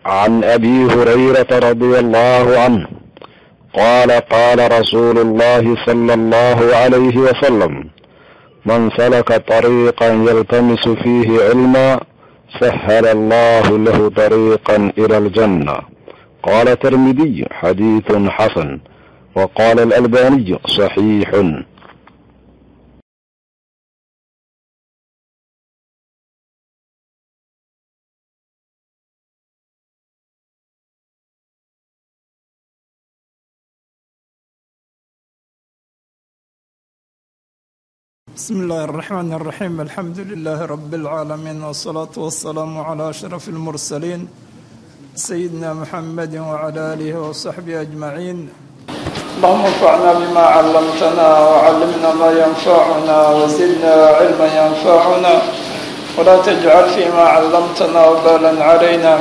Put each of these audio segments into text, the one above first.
عن ابي هريره رضي الله عنه قال قال رسول الله صلى الله عليه وسلم من سلك طريقا يلتمس فيه علما سهل الله له طريقا الى الجنه قال الترمذي حديث حسن وقال الالباني صحيح بسم الله الرحمن الرحيم الحمد لله رب العالمين والصلاة والسلام على أشرف المرسلين سيدنا محمد وعلى آله وصحبه أجمعين اللهم انفعنا بما علمتنا وعلمنا ما ينفعنا وزدنا علما ينفعنا ولا تجعل فيما علمتنا وبالا علينا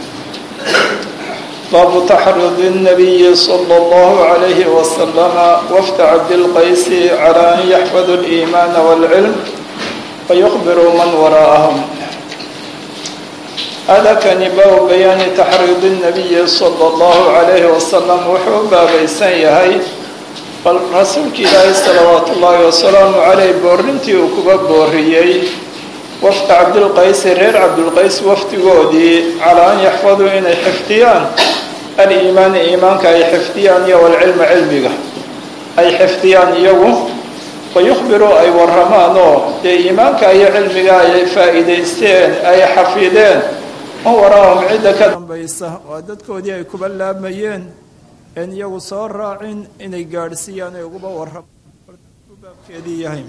باب تحرض النبي صلى الله عليه وسلم وفد عبد القيس على أن يحفظوا الإيمان والعلم ويخبروا من وراءهم هذا كان باب بيان تحريض النبي صلى الله عليه وسلم وحو بابيسان يهي رسولك إلهي صلوات الله وسلام عليه بورنتي وكبا بوريي وفد عبد القيس رير عبد القيس وفد قودي على أن يحفظوا إن حفتيان الإيمان إيمانك أي حفتيان والعلم علمك أي حفتيان يوم ويخبروا أي ورمانو إيمانك أي علمك أي فائدين أي حفيدين waraahum cidda ka dambaysa waa dadkoodii ay kuba laamayeen een iyagu soo raacin inay gaadhsiiyaan ay uguba warrabaabkeedii yahay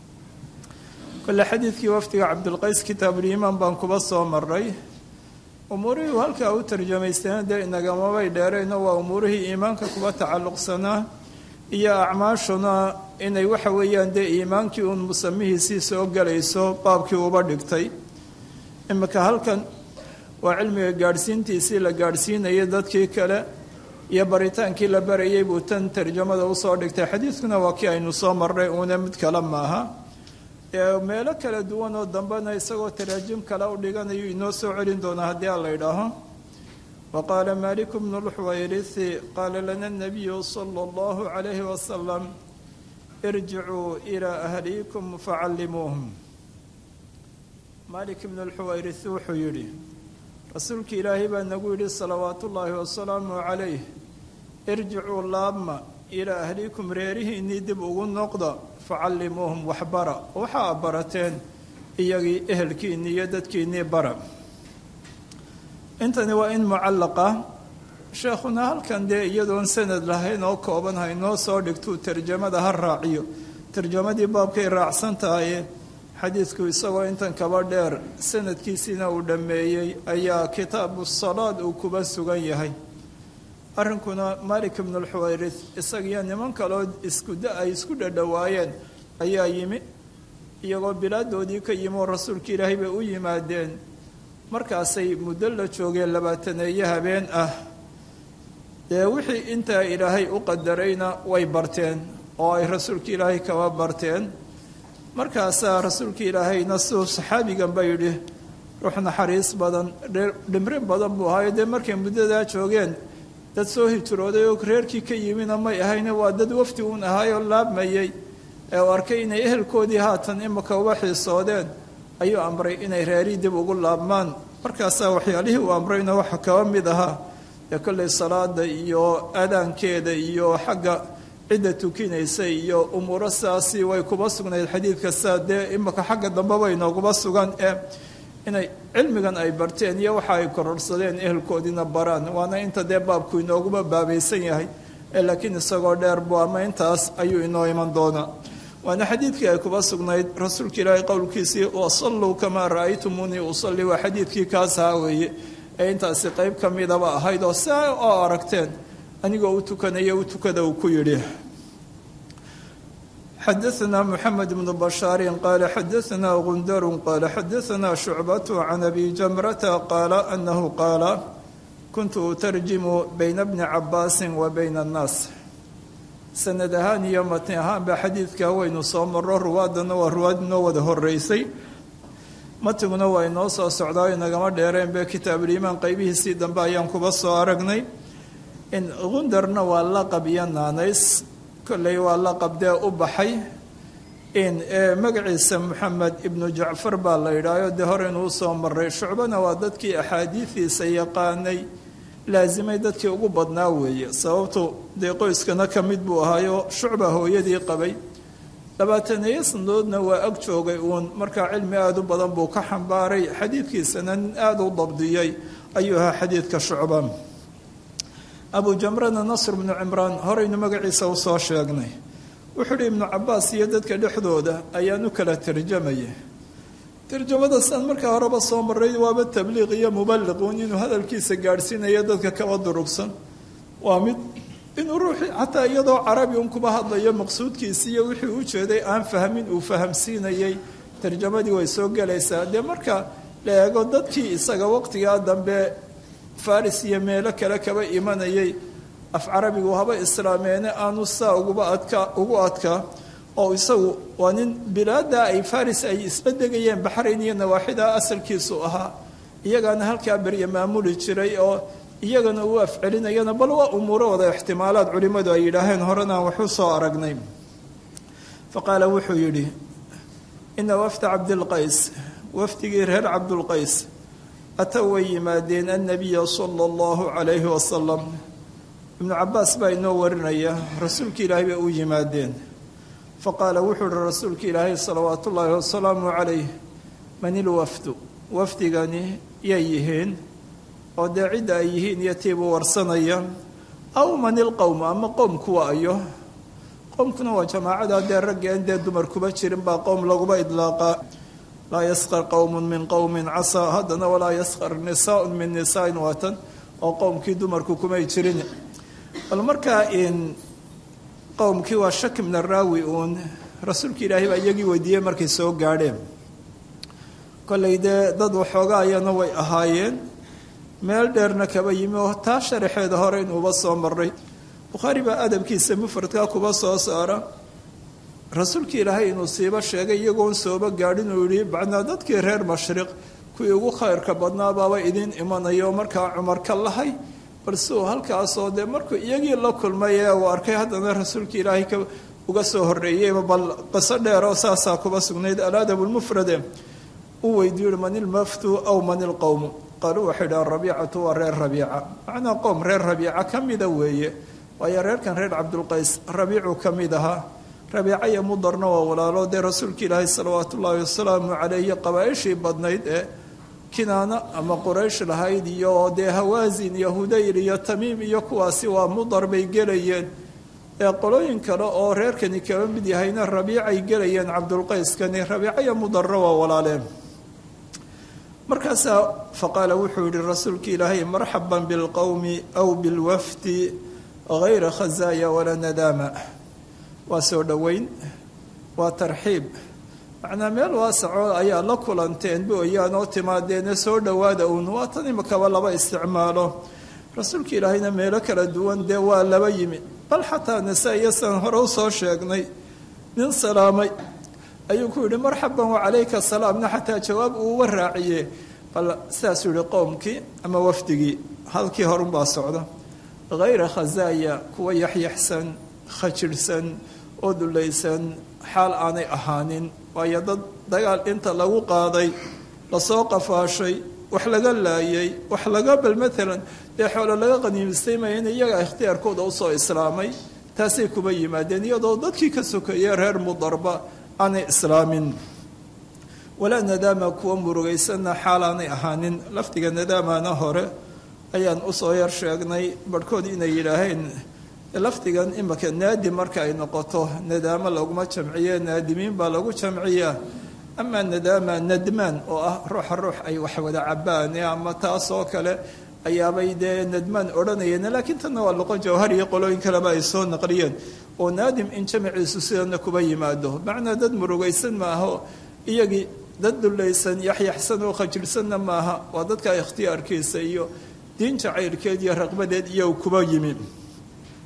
kole xadiidkii wafdiga cabdilqays kitaabuliimaan baan kuba soo maray umuurihii halkaa u tarjamaysteen dee inagamabay dheerayno waa umuurihii iimaanka kuba tacalluqsanaa iyo acmaashuna inay waxa weeyaan dee iimaankii uun musamihiisii soo gelayso baabkii uba dhigtay imika halkan waa cilmiga gaadhsiintiisii la gaadhsiinayay dadkii kale iyo baritaankii la barayay buu tan tarjamada usoo dhigtay xadiidkuna waa kii aynu soo marnay uuna mid kale maaha meelo kala duwan oo dambena isagoo taraajim kale u dhiganayu inoo soo celin doonaa haddii aan la idhaaho wa qaala maliku bnu lxuwayrithi qaala lana nabiyu sala allahu calayhi wasalam irjicuu ilaa ahliikum facallimuuhum malik ibnu lxuwayrith wuxuu yidhi rasuulka ilaahay baa nagu yidhi salawaatu ullaahi wasalaamu calayh irjicuu laabma ilaa ahliikum reerihiinnii dib ugu noqda facallimuuhum waxbara waxaa barateen iyagii ehelkiinnii iyo dadkiinnii bara intani waa in mucallaqa sheekhuna halkan dee iyadoon sanad lahayn oo kooban haynoo soo dhigtuu tarjamada ha raaciyo tarjamadii baabkay raacsan tahaye xadiidku isagoo intan kaba dheer sanadkiisiina uu dhammeeyey ayaa kitaabu salaad uu kuba sugan yahay arrinkuna malik ibnu lxuwayrith isagiyo niman kaloo iskuda ay isku dhadhowaayeen ayaa yimi iyagoo bilaadoodii ka yimi oo rasuulka ilaahay bay u yimaadeen markaasay muddo la joogeen labaataneeye habeen ah dee wixii intaa ilaahay u qadarayna way barteen oo ay rasuulka ilaahay kaba barteen markaasaa rasuulka ilaahayna siduu saxaabigan ba yidhi ruux naxariis badan dhimrin badan buu ahaayo dee markay muddadaa joogeen dad soo hijrooday oo reerkii ka yimina may ahayne waa dad wafdi uun ahaayoo laabmayey ee u arkay inay ehelkoodii haatan imika uba xiisoodeen ayuu amray inay reerii dib ugu laabmaan markaasaa waxyaalihii uu amrayna waxa kaba mid ahaa dee kollay salaada iyo aadaankeeda iyo xagga cidda tukinaysa iyo umuuro sidaasi way kuba sugnayd xadiidka sidaa dee imika xagga dambeba inooguba sugan ee inay cilmigan ay barteen iyo waxa ay kororsadeen ehelkoodiina baraan waana inta dee baabku inooguba baabaysan yahay ee laakiin isagoo dheer buu ama intaas ayuu inoo iman doonaa waana xadiidkii ay kuba sugnayd rasuulka ilaahay qowlkiisii wasalluu kamaa ra'aytumuunii usalli waa xadiidkii kaas ahaa weeye ee intaasi qeyb ka midaba ahayd oo saa oo aragteen anigoo u tukanaya u tukada uu ku yidhi xadaثna mحamed بن bشhaar qala xadaثna gundar qala xadaثna شhucbaة can abi jamrata qaala anahu qaala kuntu utarjimu bayna bni cabaasi wa bayna الnaas sanad ahaan iyo matni ahaanba xadiidka waynu soo maro ruwaadana waa ruwaad inoo wada horeysay matiguna waa inoo soo socdaa inagama dheereen be kitaabuliimaan qeybihiisii dambe ayaan kuba soo aragnay in gundarna waa laqab iyo naanays kolley waa laqab dee u baxay in magaciisa moxamed ibnu jacfar baa la yidhaaho dee hore inuu soo maray shucbana waa dadkii axaadiidiisa yaqaanay laasimay dadkii ugu badnaa weeye sababtu dee qoyskana ka mid buu ahaayo shucba hooyadii qabay labaataneeyo sanadoodna waa ag joogay uun markaa cilmi aada u badan buu ka xambaaray xadiidkiisana nin aada u dabdiyey ayuu ahaa xadiidka shucba abu jamrana nasr bnu cimraan horeynu magaciisa usoo sheegnay wuxuu uhi ibnu cabaas iyo dadka dhexdooda ayaan u kala tarjamaya tarjamada san markaa horeba soo maray waaba tabliiq iyo mubaliquun inuu hadalkiisa gaadhsiinayo dadka kaba durugsan waa mid inuu ruuxii xataa iyadoo carabi un kuba hadlayo maqsuudkiisi iyo wixii u jeeday aan fahmin uu fahamsiinayay tarjamadii way soo gelaysaa dee marka la eego dadkii isaga waqtigaa dambe faris iyo meelo kale kaba imanayay af carabigu haba islaameene aanu saa uguba adka ugu adkaa oo isagu waa nin bilaada ay faris ay isla degayeen baxrayn iyo nawaaxida asalkiisu ahaa iyagaana halkaa berye maamuli jiray oo iyagana uu afcelinayana bal waa umuuro wada ixtimaalaad culimmadu ay yidhaaheen horenaan waxu soo aragnay fa qaala wuxuu yidhi ina wafda cabdilqays wafdigii reer cabdulqays atow way yimaadeen annabiya sala allahu calayhi wasalam ibnu cabaas baa inoo warinaya rasuulka ilaahay bay u yimaadeen fa qaala wuxuu uhi rasuulka ilaahay salawaatu ullaahi wasalaamu calayh man ilwafdu wafdigani yay yihiin oo dee cidda ay yihiin iyo tiibuu warsanaya aw man ilqowm ama qowm kuwa ayo qowmkuna waa jamaacada dee raggeen dee dumar kuba jirin baa qowm laguba idlaaqaa laa yaskar qowmun min qowmin casaa haddana walaa yaskar nisaaun min nisaain waatan oo qowmkii dumarku kumay jirin bal markaa in qowmkii waa shaki min araawi uun rasuulka ilaahay baa iyagii weydiiyey markay soo gaadheen kollay dee dad waxooga ayana way ahaayeen meel dheerna kaba yimi oo taa sharaxeeda hore inuuba soo maray bukhaari baa adabkiisa mufradkaa kuba soo saara rasuulka ilaahay inuu siiba sheegay iyagoon sooba gaadhin uu yihi bacnaa dadkii reer mashriq kuwii ugu khayrka badnaa baaba idiin imanayo markaa cumar ka lahay balse uu halkaasoo dee markuu iyagii la kulmay ee uu arkay haddana rasuulka ilaahay ka uga soo horreeyeyba bal qiso dheeroo saasaa kuba sugnayd aladab lmufrade uu weydiiyu man ilmaftu aw man ilqowmu qaaluu waxay dhahan rabiicatu waa reer rabiica macnaa qowm reer rabiica ka mida weeye waayo reerkan reer cabdulqays rabiicuu ka mid ahaa rabiica iyo mudarna waa walaalo dee rasuulka ilaahay salawaatu ullaahi wasalaamu caleyhi qabaaishii badnayd ee kinaana ama quraysh lahayd iyo dee hawaasin iyo hudayl iyo tamiim iyo kuwaasi waa mudar bay gelayeen ee qolooyin kale oo reerkani kaba mid yahayna rabiicay gelayeen cabdulqayskani rabiica iyo mudarna waa walaaleen markaasaa faqaala wuxuu yihi rasuulka ilaahay marxaban bilqowmi aw bilwafdi hayra khazaaya walaa nadaama waa soo dhoweyn waa tarxiib macnaa meel waasaco ayaa la kulanteen booyaan oo timaadeene soo dhowaada uun waa tan imakaba laba isticmaalo rasuulka ilaahayna meelo kala duwan dee waa laba yimi bal xataa nasa-iyo san hore usoo sheegnay nin salaamay ayuu ku yidhi marxaban wacalayka salaamna xataa jawaab uuuba raaciye bal sidaasuu yihi qowmkii ama wafdigii halkii horunbaa socda hayra khazaaya kuwa yaxyaxsan khajirhsan oo dulaysan xaal aanay ahaanin waayo dad dagaal inta lagu qaaday lasoo qafaashay wax laga laayay wax laga bal maalan dee xoolo laga qaniimistay maya in iyaga ikhtiyaarkooda usoo islaamay taasay kuba yimaadeen iyadoo dadkii ka sokeeyey reer mudarba aanay islaamin walaa nadaama kuwa murugaysanna xaal aanay ahaanin lafdiga nadaamana hore ayaan usoo yar sheegnay barhkood inay yidhaaheen lafdigan imika naadim marka ay noqoto nadaamo laguma jamciye naadimiin baa lagu jamciyaa amaa nadaama nadmaan oo ah ruuxa ruux ay wax wada cabaan ama taasoo kale ayaabay dee nadmaan odhanayeen laakiin tanna waa loqo jawhar iyo qolooyin kaleba ay soo naqliyeen oo naadim in jamciisu sidana kuba yimaado macnaa dad murugaysan maaho iyagii dad dulaysan yaxyaxsan oo khajirsanna maaha waa dadka ikhtiyaarkiisa iyo diin jacaylkeed iyo raqbadeed iyo kuba yimi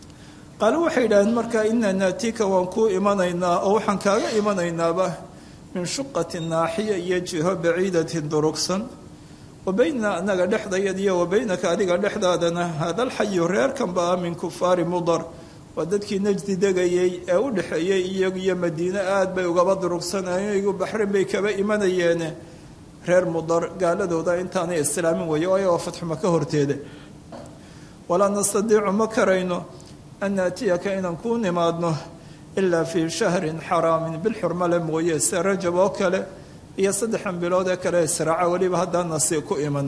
qaalu waxay yidhaaheen markaa inaa naatika waan kuu imanaynaa oo waxaan kaaga imanaynaaba min shuqati naaxiya iyo jiho baciidatin durugsan wa bayna anaga dhexdayadiyo wa baynaka adiga dhexdaadana haadalxayu reerkanba ah min kufaari mudar waa dadkii najdi degayey ee u dhexeeyey iyagu iyo madiine aada bay ugaba durugsanayeen iyagu baxrin bay kaba imanayeene reer mudar gaaladooda intaanay islaamin weeye waayo waa fatxuma ka horteeda walaa nastadiicu ma karayno an naatiyaka inaan kuu nimaadno ilaa fii shahrin xaraamin bilxurmale mooye se rajab oo kale iyo saddexan bilood ee kale israaca weliba haddaana si ku iman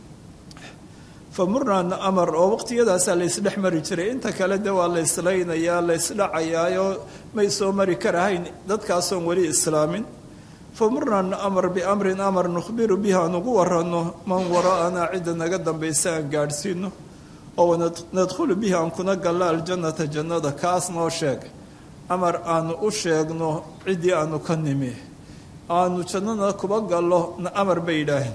fa murnaa amar oo waqtiyadaasaa laysdhex mari jiray inta kale de waa la islaynayaa la ysdhacayaayoo may soo mari karahayn dadkaasoon weli islaamin fa murnaa amar biamrin amar nukhbiru bihi aan ugu waranno man waraa'anaa cidda naga dambaysa aan gaadhsiino oo nadkhulu bihi aan kuna gallo aljannata jannada kaas noo sheeg amar aanu u sheegno ciddii aanu ka nimi aanu jannada kuba gallo amar bay yidhaaheen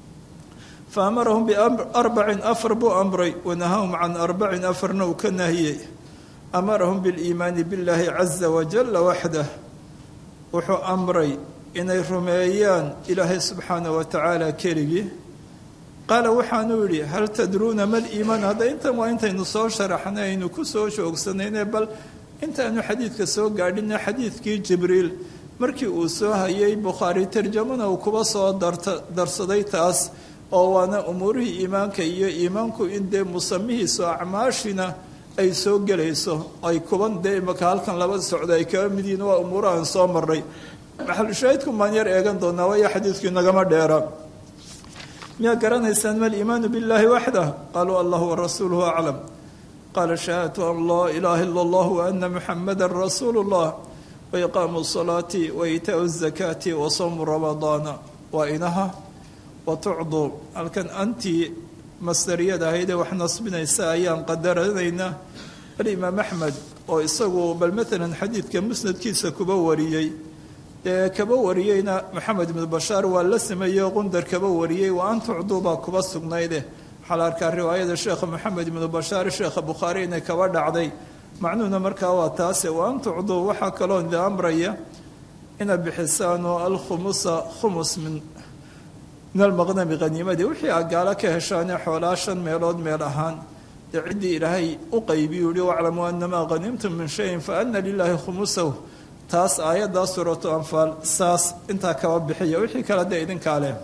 fa amarahum biarbacin afar buu amray wanahahum can arbacin afarna uu ka nahiyey amarahum biliimaani billaahi caza wajalla waxdah wuxuu amray inay rumeeyaan ilaahay subxaana wa tacaala keligii qaala waxaanuu yidhi hal tadruuna mal iimaan hadda intan waa intaynu soo sharaxnay aynu ku soo joogsanayne bal intaanu xadiidka soo gaadhina xadiidkii jibriil markii uu soo hayay bukhaari tarjamana uu kuba soo darsaday taas oo waana umuurihii iimaanka iyo iimaanku in dee musamihiisu acmaashina ay soo gelayso ay kuban dee imaka halkan laba socda ay kaga mid yihiin waa umuurahan soo maray maxalushaahidku maan yar eegan doonaa waayo xadiidkii nagama dheera miyaa garanaysaan ma liimaanu billaahi waxdah qaaluu allahu warasuuluhu aclam qaala shahaadatu an laa ilaaha ila allah waana muxamada rasuulu llah waiqaamu salaati waitaau zakaati wa sawmu ramadaana waa inaha wa tucdu halkan antii masdariyada ahaydee wax nasbinaysa ayaan qadaranaynaa alimaam axmed oo isagu bal maalan xadiidka musnadkiisa kuba wariyey ee kaba wariyeyna maxamed ibnu bashaar waa la sameeyey qundar kaba wariyey wa an tucduu baa kuba sugnayde waxaa la arkaa riwaayada sheekha maxamed ibnu bashaar sheekha bukhaari inay kaba dhacday macnuhuna markaa waa taase wa an tucduu waxaa kaloo idi amraya inaad bixisaanoo alkhumusa khumus min min almaqnami haniimadii wixii aad gaalo ka heshaanee xoolaa shan meelood meel ahaan dee ciddii ilaahay u qaybiyu yihi waclamuu anamaa hanimtum min shayin fa ana lilaahi khumusahu taas aayaddaa suuratu anfaal saas intaa kaba bixiya wixii kale dee idinkaa leh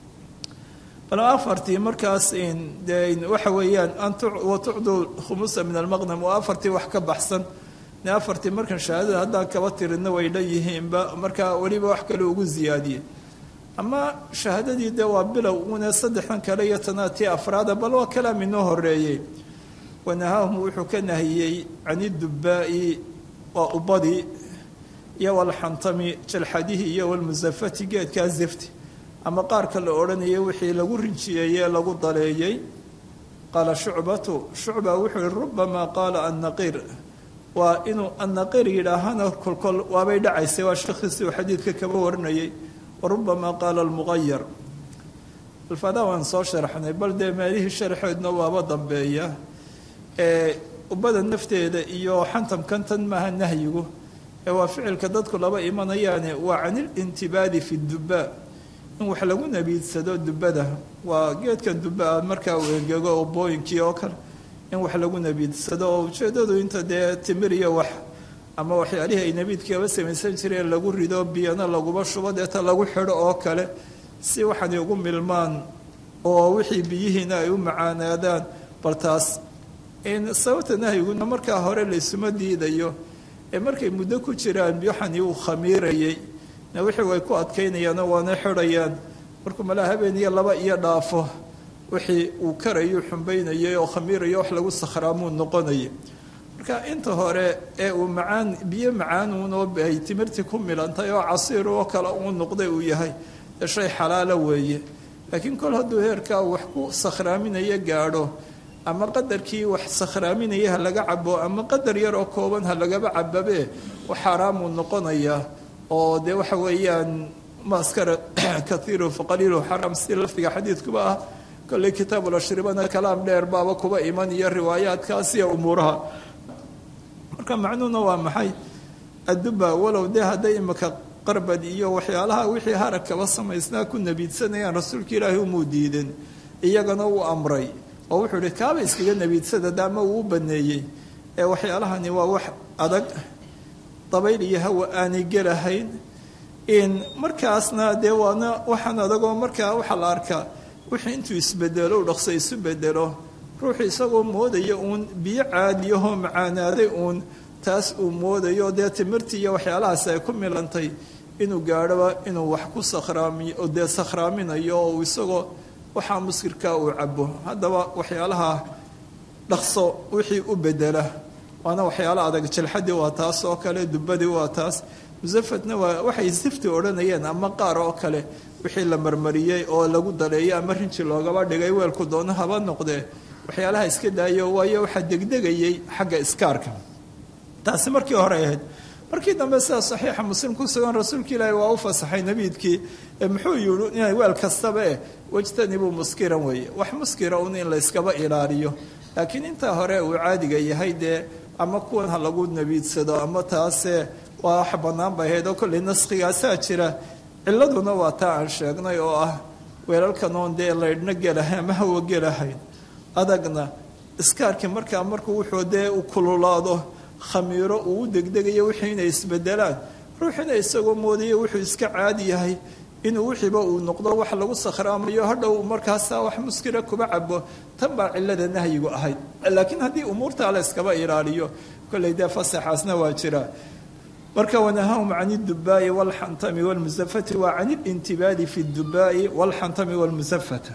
bal afartii markaas de waxa weeyaan wa tucduu khumusa min almaqnam waa afartii wax ka baxsan ne afartii markan shahaadada haddaan kaba tirinna way dhan yihiinba markaa weliba wax kale ugu ziyaadiyey ama shahaadadii dee waa bilow une saddexdan kale iyo tanaatii afraada bal waa kalaam inoo horeeyey wanahaahum wuxuu ka nahiyey can idubaa'i waa ubadii iyo walxantami jalxadihii iyo walmusafati geedkaa zifti ama qaarka la odhanayay wixii lagu rinjiyeeyee lagu daleeyey qaala shucbatu shucba wuxuu yihi rubamaa qaala annaqiir waa inuu annaqiir yidhaahana kolkol waabay dhacaysay waa sheekhiisi uu xadiidka kaba warinayay wa rubamaa qaala almuqayar alfadaa waan soo sharaxnay bal dee meelihii sharxeedna waaba dambeeya ee ubada nafteeda iyo xantamkan tan maaha nahyigu ee waa ficilka dadku laba imanayaane waa can ilintibaadi fi dubaa in wax lagu nabiidsado dubada waa geedkan dubaa markaa uu engego ubooyinkii oo kale in wax lagu nabiidsado oo ujeedadu inta dee timir iyo wax ama waxyaalihii ay nabiidkaba samaysan jireen lagu rido biyana laguba shubo deeta lagu xidho oo kale si waxaanay ugu milmaan oo wixii biyihiina ay u macaanaadaan bal taas sababta nahyiguna markaa hore laysuma diidayo ee markay muddo ku jiraan waxani uu khamiirayay wixii way ku adkaynayaanoo waana xidhayaan markuu malaa habeen iyo laba iyo dhaafo wixii uu karayuu xumbaynayay oo khamiirayo wax lagu sakhraamuu noqonaya marka inta hore ee uu macaan biyo macaanuunoo ay timirtii ku milantay oo casiir oo kale uu noqday uu yahay ee shay xalaalo weeye laakiin kol hadduu heerkaa wax ku sakhraaminayo gaadho ama qadarkii wax sakhraaminaya ha laga cabo ama qadar yar oo kooban ha lagaba cababe wax xaaraamuu noqonayaa oo dee waxa weeyaan maaskara kaiiru faqaliilu xaram si lafdiga xadiidkuba ah kolley kitaabulashribana kalaam dheer baaba kuba iman iyo riwaayaadkaas iyo umuuraha marka macnuhuna waa maxay adduba walow dee hadday imika qarbad iyo waxyaalaha wixii harag kaba samaysnaa ku nabiidsanayaan rasuulka ilaahi umuu diidin iyagana uu amray oo wuxuu ihi kaaba iskaga nabiidsada daama uu u baneeyey ee waxyaalahani waa wax adag dabayl iyo hawa aanay gelahayn in markaasna dee waana waxaan adagoo markaa waxaa la arkaa wixii intuu isbedelo u dhaqso isu bedelo ruuxu isagoo moodaya uun biyo caadiyahoo macaanaaday uun taas uu moodayo dee timirtii iyo waxyaalahaas ay ku milantay inuu gaadhoba inuu wax ku sakhraamiyo dee sakhraaminayo oo isagoo waxaa muskirkaa uu cabo haddaba waxyaalaha dhaqso wixii u bedela waana waxyaalo adag jalxadii waa taas oo kale dubadii waa taas musafatna waa waxay sifti odhanayeen ama qaar oo kale wixii la marmariyey oo lagu daleeyay ama rinji loogaba dhigay weelku doono haba noqdee waxyaalaha iska daayo waayo waxaa degdegayay xagga iskaarka taasi markii hore ahayd markii dambe sida saxiixa muslim ku sugan rasuulka ilaahi waa u fasaxay nabiidkii muxuu yihi inay weel kastaba eh wajtanibuu muskiran weeye wax muskira un in la yskaba ilaaliyo laakiin intaa hore uu caadiga yahay dee ama kuwan ha lagu nabiidsado ama taase waa wax bannaan bay ahayd oo kollay naskigaasaa jira ciladuna waa taa aan sheegnay oo ah weelalkan oon dee laydhna gelahay ama hawa gelahayn adagna iskaarkii markaa markuu wuxuu dee u kululaado khamiiro uu u degdegayo wixii inay isbedelaan ruuxina isagoo moodayo wuxuu iska caadi yahay inuu wixiiba uu noqdo wax lagu sakhraamayo hadhow markaasaa wax muskira kuba cabo tan baa cilada nahyigu ahayd laakiin haddii umuurtaa la iskaba ilaaliyo kollay dee fasaxaasna waa jira marka wanahahum can اdubaa'i wاlxantami wاlmusafati wa can اlintibaadi fi اdubaa'i wاlxantami wاlmusafata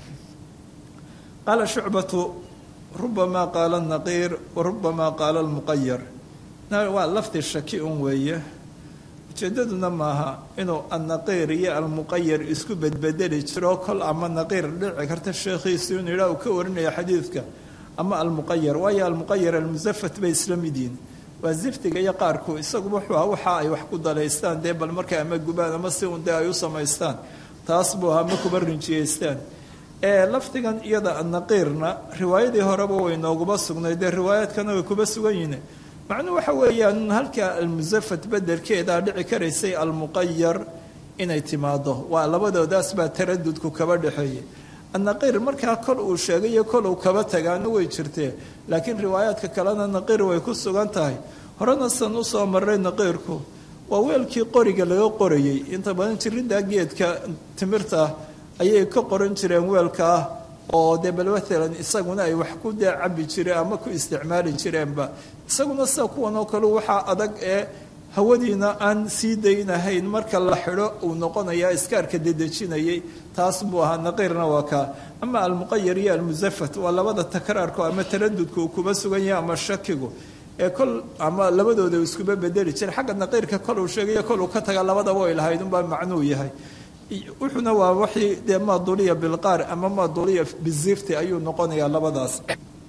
qaala shucbatu rubama qaala الnaqiir warubama qaala اlmuqayar waa lafdi shaki un weeye ujeedaduna maaha inuu annaqiir iyo almuqayar isku bedbedeli jiro kol ama naqiir dhici karta sheekhiisu inuu yidhaah uu ka warinaya xadiidka ama almuqayar waayo almuqayar almusafat bay isla mid yihin waa ziftiga iyo qaarku isagu wuxuu aha waxa ay wax ku dalaystaan dee bal markay ama gubaan ama si un dee ay u samaystaan taas buu ahaa ma kuba rinjiyeystaan ee lafdigan iyada annaqiirna riwaayadii horeba way nooguba sugnay dee riwaayaadkana way kuba sugan yihiin macnuu waxa weeyaan halka almusafat bedelkeedaa dhici karaysay almuqayar inay timaado waa labadoodaas baa taradudku kaba dhexeeyay annaqiir markaa kol uu sheegay iyo kol uu kaba tagaana way jirtee laakiin riwaayaadka kalena naqiir way ku sugan tahay horena san usoo maray naqiirku waa weelkii qoriga laga qorayey inta badan jiridda geedka timirta ayay ka qoran jireen weelka ah oo dee bal maalan isaguna ay wax ku dee cabi jireen ama ku isticmaali jireenba isaguna sida kuwan oo kale waxaa adag ee hawadiina aan sii daynahayn marka la xidho uu noqonayaa iskaarka dedejinayay taas buu ahaa naqiirna waa kaa ama almuqayar iyo almusafat waa labada takraarku ama taradudka uu kuba sugan yahay ama shakigu ee kol ama labadooda uu iskuba bedeli jira xagga naqiirka kol uu sheegayo kol uu ka taga labadaba ay lahayd unbaa macnuu yahay wuxuuna waa waxii dee maaduliya bilqaar ama maaduliya bizifti ayuu noqonayaa labadaas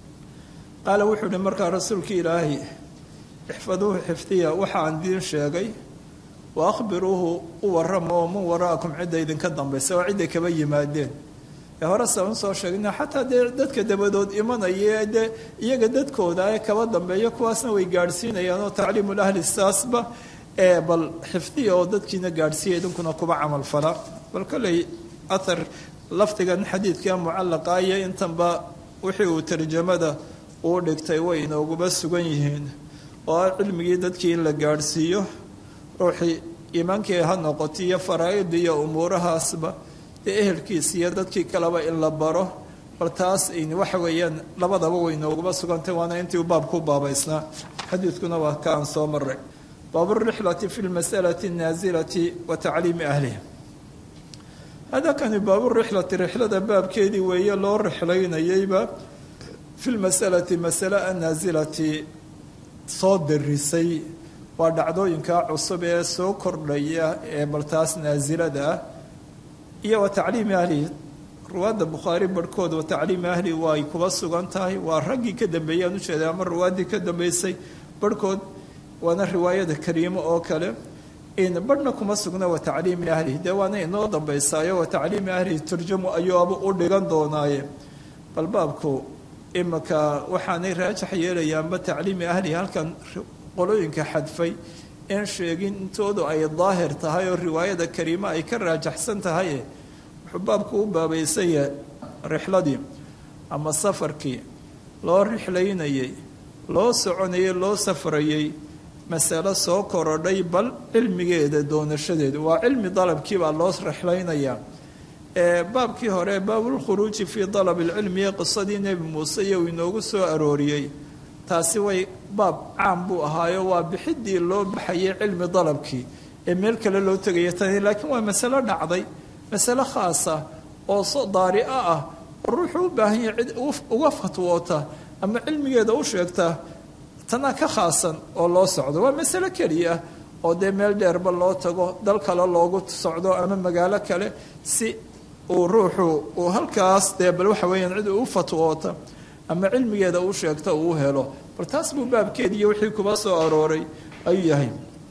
qaala wuxuu uhi markaa rasuulka ilaahi ixfaduuhu xifdiya waxaan idiin sheegay wa akhbiruuhu u warrama oo man wara'akum cidda idinka dambaysa oo cidday kaba yimaadeen ee hore saan usoo sheegna xataa dee dadka dabadood imanaya dee iyaga dadkooda ee kaba dambeeya kuwaasna way gaadhsiinayaan oo tacliimul ahli saasba ee bal xifdiya oo dadkiina gaadhsiiya idinkuna kuba camal fala bal kolley athar lafdigan xadiidka mucallaqa iyo intanba wixii uu tarjamada uu dhigtay way inooguba sugan yihiin oo ah cilmigii dadkii in la gaadhsiiyo ruuxii iimaankii ha noqoto iyo faraa'id iyo umuurahaasba dee ehelkiisa iyo dadkii kaleba in la baro bal taas waxa weeyaan labadaba way inooguba sugantay waana intii u baabku baabaysnaa xadiidkuna waa ka aan soo maray baabu rixlati fi lmasalati annaasilati wa tacliimi ahliha hada kani baabu rixlati rixlada baabkeedii weeye loo rixlaynayeyba fi lmasalati masale annaasilati soo darisay waa dhacdooyinka cusub ee soo kordhaya ee baltaas naasilada ah iyo wa tacliimi ahlihi ruwaadda bukhaari barhkood wa tacliimi ahlihi way kuba sugan tahay waa raggii ka dambeeyaan ujeeda ama ruwaaddii ka dambeysay barhkood waana riwaayada kariimo oo kale barhna kuma sugna wa tacliimi ahlihi dee waana inoo dambaysaayo wa tacliimi ahlihi turjamu ayuuba u dhigan doonaaye bal baabku imika waxaanay raajax yeelayaanba tacliimi ahlihi halkan qolooyinka xadfay een sheegin intoodu ay daahir tahay oo riwaayada kariime ay ka raajaxsan tahay wuxuu baabku u baabaysanya rixladii ama safarkii loo rixlaynayey loo soconayey loo safrayey masalo soo korodhay bal cilmigeeda doonashadeeda waa cilmi dalabkii baa loo rixlaynayaa baabkii hore baabulkhuruuji fii dalab ilcilmi ee qisadii nebi muuse iyo uu inoogu soo arooriyey taasi way baab caam buu ahaayo waa bixidii loo baxayay cilmi dalabkii ee meel kale loo tegaya tani laakiin waa masalo dhacday masalo khaasa oo so daari'a ah oo ruuxuu u baahan yahay cid uga fatwoota ama cilmigeeda u sheegta tanaa ka khaasan oo loo socdo waa masalo keliya oo dee meel dheerba loo tago dal kale loogu socdo ama magaalo kale si uu ruuxu uu halkaas dee bal waxa weeyaan cid u fatwoota ama cilmigeeda u sheegta uu helo bal taas buu baabkeediiyo wixii kuba soo arooray ayuu yahay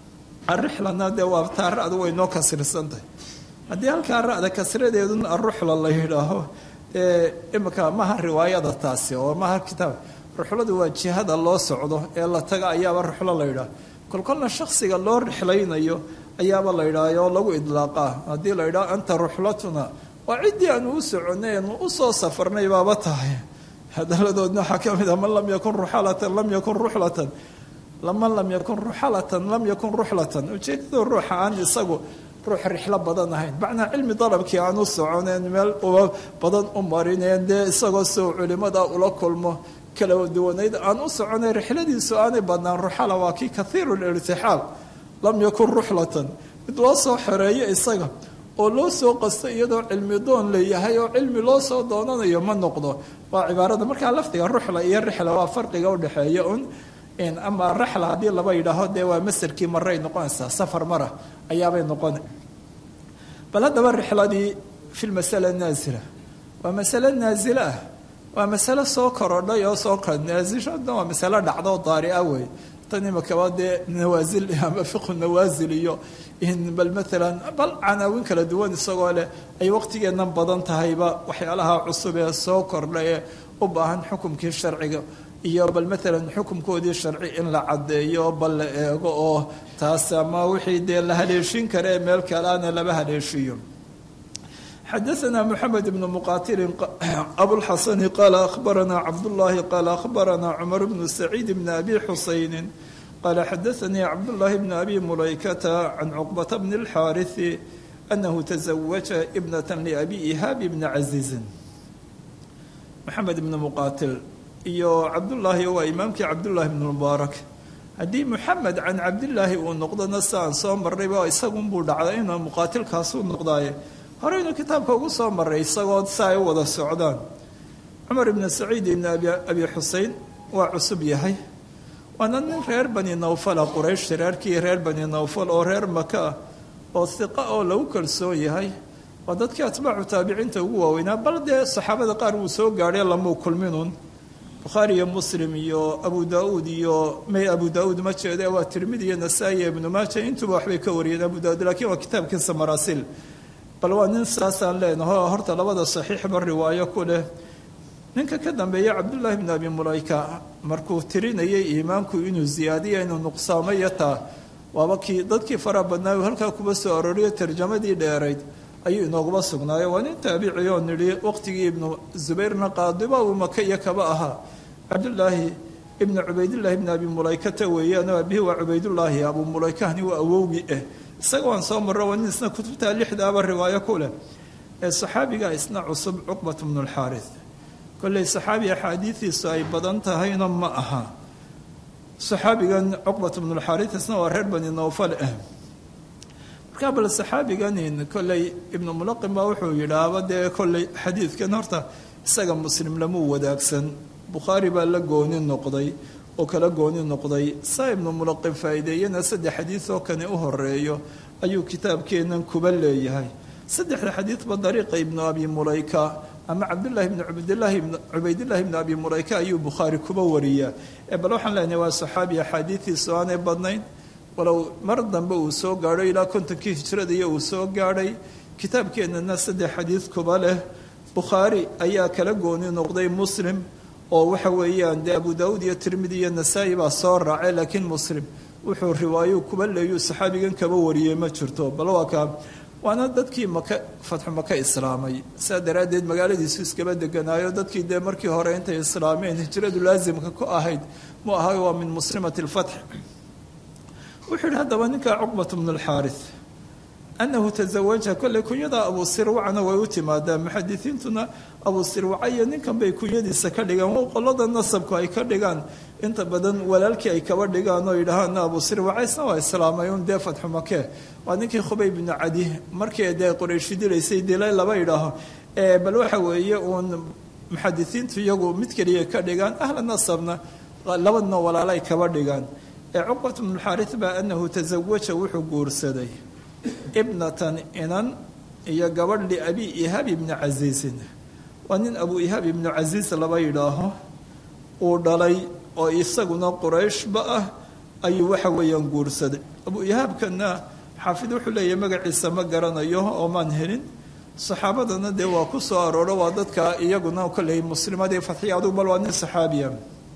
arixlana dee waa taa ra-du way noo kasirsantahay haddii halkaa ra-da kasradeeduna aruxla la yidhaaho dee imika maha riwaayada taasi oo maha kitaab ruxladu waa jihada loo socdo ee la taga ayaaba ruxlo la yidhaah kolkolna shaksiga loo rixlaynayo ayaaba la yidhaah oo lagu idlaaqaa haddii la yidhaho anta ruxlatuna waa ciddii aanu u soconay aanu usoo safarnay baaba tahay hadaladoodna waxaa ka mid ah man lam yakun ruxalatan lam yakun ruxlatan man lam yakun ruxalatan lam yakun ruxlatan ujeedadu ruuxa aan isagu ruux rixlo badan ahayn macnaa cilmi dalabkii aan u soconeen meel uba badan u marineen dee isagoo soo culimada ula kulmo kala duwanayd aan u soconay rixladiisu aanay badnaan ruxala waa kii kathiiru lirtixaal lam yakun ruxlatan mid loo soo xoreeyo isaga oo loo soo qasto iyadoo cilmi doon leeyahay oo cilmi loo soo doonanayo ma noqdo waa cibaarada markaa lafdiga ruxla iyo rixla waa farqiga udhexeeya un ama raxla haddii laba yidhaaho dee waa masarkii maray noqonaysaa safar mara ayaabay noqona bal haddaba rixladii fi lmasala naasila waa masalo naasila ah waa masalo soo korodhay oo soo naasishada waa masalo dhacdo daari'a wey tan imakaba dee nawaasil ama fiqhu nawaasil iyo bal maalan bal canaawin kala duwan isagoo leh ay waqtigeennan badan tahayba waxyaalaha cusub ee soo kordha ee u baahan xukumkii sharciga iyo bal maalan xukumkoodii sharci in la caddeeyo bal la eego oo taas ama wixii dee la haleeshin kara ee meel kaleana laba haleeshiyo xadaثna mحamed بن mqatil abوlxasn qala akhbarana cabdالlahi qala akhbarana cmar bn سacيid bn abi xusayni qala xadaثanii cabdالlahi bn abi mulaykata can cqbata bn الxاariث anahu تزawaja ibnaة labi ihaabi bn caزiizin mxamed bn muqatil iyo cabdullaahi waa imaamkii cabdullaahi bn mubaarak haddii muxamed can cabdillaahi uu noqdona si aan soo marrayba isagunbuu dhacday inuu muqaatilkaasuu noqdaaye horeynu kitaabka ugu soo maray isagoo si ay u wada socdaan cumar ibnu saciid ibn abi xusein waa cusub yahay waana nin reer bani nawfala quraysh reerkii reer bani nawfal oo reer maka ah oo hiqa oo lagu kalsoon yahay waa dadkii atbaacu taabiciinta ugu waaweynaa bal dee saxaabada qaar wuu soo gaadhay lamuu kulminun bukhaari iyo muslim iyo abu daauud iyo may abu daauud ma jeede waa tirmidi iyo nasaa-i iyo ibnu maaja intuba waxbay ka wariyeen abu daauud lakiin waa kitaabkiisa maraasil bal waa nin saasaan leenaho horta labada saxiixba riwaayo ku leh ninka ka dambeeya cabdullaahi bn abi mulayka markuu tirinayay iimaanku inuu ziyaadiya inuu nuqsaamayo taa waaba kii dadkii faraha badnaa uu halkaa kuba soo arooriyo tarjamadii dheerayd ayuu inooguba sugnaayo waa nin taabici oo nidhi waqtigii ibnu zubayrna qaadiba uu maka iyo kaba ahaa cabdullaahi ibnu cubaydillaahi ibn abi mulaykata weeyaan abihi waa cubaydullaahi abu mulaykahni waa awowgii ah isaga waan soo marro waa nin isna kutubta lixdaaba riwaayo ku leh ee saxaabiga isna cusub cuqbat bnu lxaaris kolley saxaabi axaadiidiisu ay badan tahayna ma aha saxaabigan cuqbat bnulxaaris isna waa reer bani nawfal ah markaa bal saxaabiganin kolley ibnu mulaqim baa wuxuu yidhaahba dee kolley xadiidkan horta isaga muslim lamuu wadaagsan bukhaari baa la gooni noqday oo kala gooni noqday saa ibnu mulaqim faa'iideeyana saddex xadiid oo kani u horeeyo ayuu kitaabkeennan kuba leeyahay saddexda xadiidba dariiqa ibnu abi mulayka ama cabdullaahi bni cabdillaahi cubaydillahi bni abi mulayka ayuu bukhaari kuba wariyaa ee bal waxaan leenahay waa saxaabi axaadiidiisu aanay badnayn walow mar dambe uu soo gaadho ilaa kontonkii hijrada iyo uu soo gaadhay kitaabkeennana saddex xadiid kuba leh bukhaari ayaa kala gooni noqday muslim oo waxa weeyaan dee abu daauud iyo tirmidi iyo nasaa-i baa soo raacay laakiin muslim wuxuu riwaayo kuba leeyuu saxaabigan kaba wariyey ma jirto bal waa kaa waana dadkii maka fatxu maka islaamay sidaa daraaddeed magaaladiisu iskaba deganaayo dadkii dee markii hore intay islaameen hijradu laasimka ku ahayd mu ahay waa min muslimati lfatx wuxuu yihi haddaba ninka cuqbat bnu lxaaris anahu tazawaja kolley kunyada abu sirwacna way u timaadaa muxadisiintuna abu sirwaca iyo ninkan bay kunyadiisa ka dhigaan qolada nasabku ay ka dhigaan inta badan walaalkii ay kaba dhigaan oo yidhaahaana abu sirwaca isna waa islaamay un dee fatxu make waa ninkii khubay bnu cadi markii dee qorayshi dilaysay dilay laba yidhaaho bal waxa weeye uun muxadisiintu iyagu mid keliya ka dhigaan ahla nasabna labadna walaalay kaba dhigaan ee cuqbat bnu xaaris baa anahu tazawaja wuxuu guursaday ibnatan inan iyo gabadh liabi ihaab ibni casiisin waa nin abu ihaab ibnu casiis laba yidhaaho uu dhalay oo isaguna qurayshba ah ayuu waxa weeyaan guursaday abu ihaabkana xaafid wuxuu leeyahay magaciisa ma garanayo oo maan helin saxaabadana dee waa ku soo arooro waa dadka iyaguna kolley muslimadii fatxiya adugu bal waa nin saxaabiya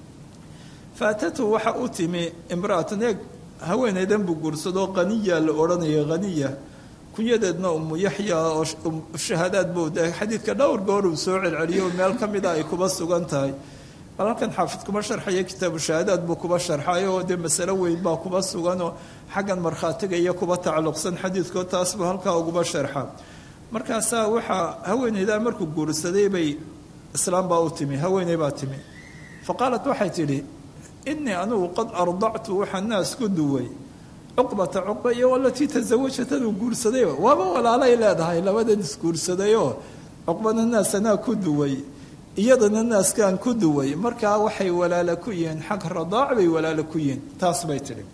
faatatu waxa u timi imraatan eeg haweeneydan buu guursado qaniya la odhanaya haniya kunyadeedna umu yaxya oo shahaadaad buu de xadiidka dhowr goor uu soo celceliyo meel ka mida ay kuba sugan tahay bal halkan xaafid kuma sharxaya kitaabu shahaadaad buu kuba sharxay oo dee masalo weyn baa kuba suganoo xaggan markhaatiga iyo kuba tacalluqsan xadiidkoo taas buu halkaa uguba sharxa markaasaa waxaa haweeneydaa markuu guursaday bay islaam baa u timi haweeney baa timi fa qaalat waxay tidhi inii anugu qad ardactu waxaa naas ku duway cuqbata cuqba iyo alatii tasawajataduu guursaday waaba walaalay leedahay labadan isguursadayoo cuqbana naas anaa ku duway iyadana naaskaan ku duway markaa waxay walaalo ku yihiin xag radaac bay walaalo ku yihiin taas bay tidhi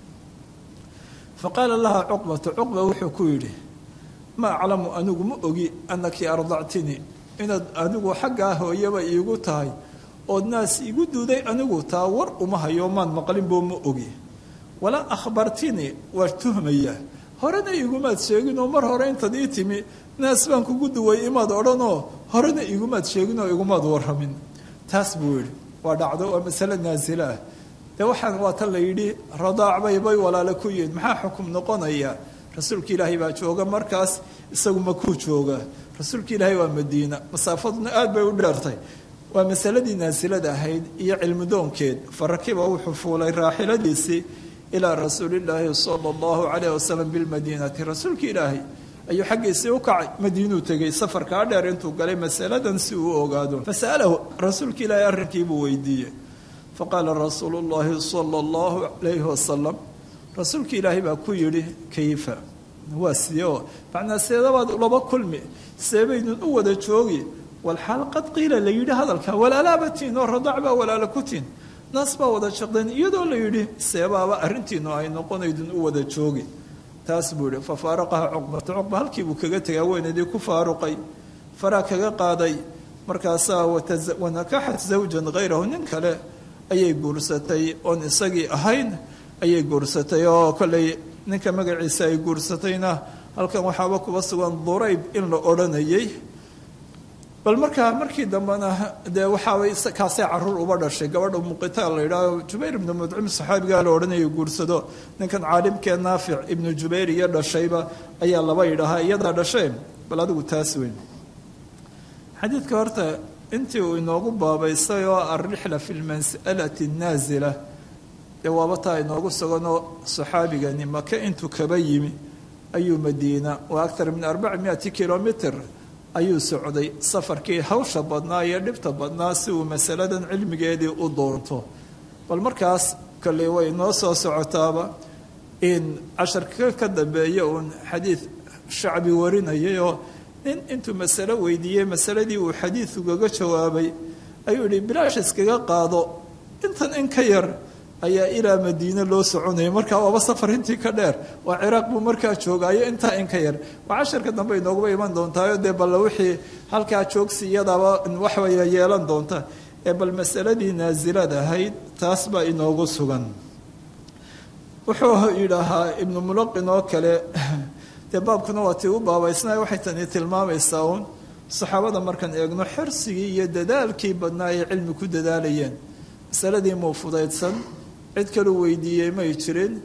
fa qaala laha cuqbatu cuqba wuxuu ku yidhi ma aclamu anigu ma ogi anaki ardactinii inaad anigu xaggaa hooyaba iigu tahay ood naas igu duuday anigu taa war uma hayo maan maqlinboo ma ogi walaa akhbartinii waa tuhmaya horena igumaad sheeginoo mar hore intaad ii timi naas baan kugu duway imaad odhanoo horena igumaad sheeginoo igumaad warramin taas buu yidhi waa dhacdo waa masale naasila ah dee waxaan waa tan la yidhi radaac bay bay walaalo ku yihiin maxaa xukum noqonaya rasuulka ilaahay baa jooga markaas isagu makuu jooga rasuulka ilaahay waa madiina masaafaduna aad bay u dheertay waa masaladii naasilada ahayd iyo cilmidoonkeed farakiba wuxuu fuulay raaxiladiisii ilaa rasuulillaahi sala allahu calayh wasalam bilmadiinati rasuulka ilaahay ayuu xaggiisii u kacay madiinuu tegey safarkaa dheer intuu galay masaladan si uu ogaado fasa'alahu rasuulka ilaahay arrinkiibuu weydiiyey faqaala rasuulu llaahi sala allahu calayhi wasalam rasuulka ilaahay baa ku yidhi kayfa waa sidee oo macnaa seedabaad laba kulmi seebaydun u wada joogi walxaal qad qiila la yidhi hadalka walaalaabatiin oo radaac baa walaalo ku tiin naas baa wada shaqdeen iyadoo la yidhi seebaaba arrintiinu ay noqonaydun u wada joogi taas buu yihi fa faaraqaha cuqbata cuqba halkii buu kaga tegay haweenaydii ku faaruqay faraa kaga qaaday markaasaa wanakaxat zawjan hayrahu nin kale ayay guursatay oon isagii ahayn ayay guursatay oo kolley ninka magaciisa ay guursatayna halkan waxaaba kuba sugan durayb in la odhanayay bal markaa markii dambena dee waxaabay kaasee caruur uba dhashay gabadha muqitaal la yidhaaho jubayr ibnu mudcim saxaabigaa la odhanaya guursado ninkan caalimkee naafic ibnu jubayr iyo dhashayba ayaa laba yidhaahaa iyadaa dhashee bal adigu taas weyn xadiidka horta intii uu inoogu baabaystay oo alrixla fi lmas'alati naasila dee waaba taa inoogu suganoo saxaabigani maka intuu kaba yimi ayuu madiina waa aktar min arbaci miati kilomitr ayuu socday safarkii hawsha badnaa iyo dhibta badnaa si uu masaladan cilmigeedii u doonto bal markaas kolley way noo soo socotaaba in casharka ka dambeeya uun xadiid shacbi warinayay oo nin intuu masalo weydiiyey masaladii uu xadiid ugaga jawaabay ayuu yihi bilaash iskaga qaado intan in ka yar ayaa ilaa madiine loo soconayay markaa waaba safar intii ka dheer waa ciraaq buu markaa joogaayo intaa in ka yar waa casharka dambe inooguba iman doontaayo dee bal wixii halkaa joogsi iyadaaba waxwaya yeelan doonta ee bal masaladii naasilada ahayd taas baa inoogu sugan wuxuu yidhaahaa ibnu mulaqin oo kale dee baabkuna waa tii u baabaysnay waxay tani tilmaamaysaa uun saxaabada markaan eegno xirsigii iyo dadaalkii badnaa ay cilmi ku dadaalayeen masaladii muu fudaydsan cid kaluu weydiiyey may jirin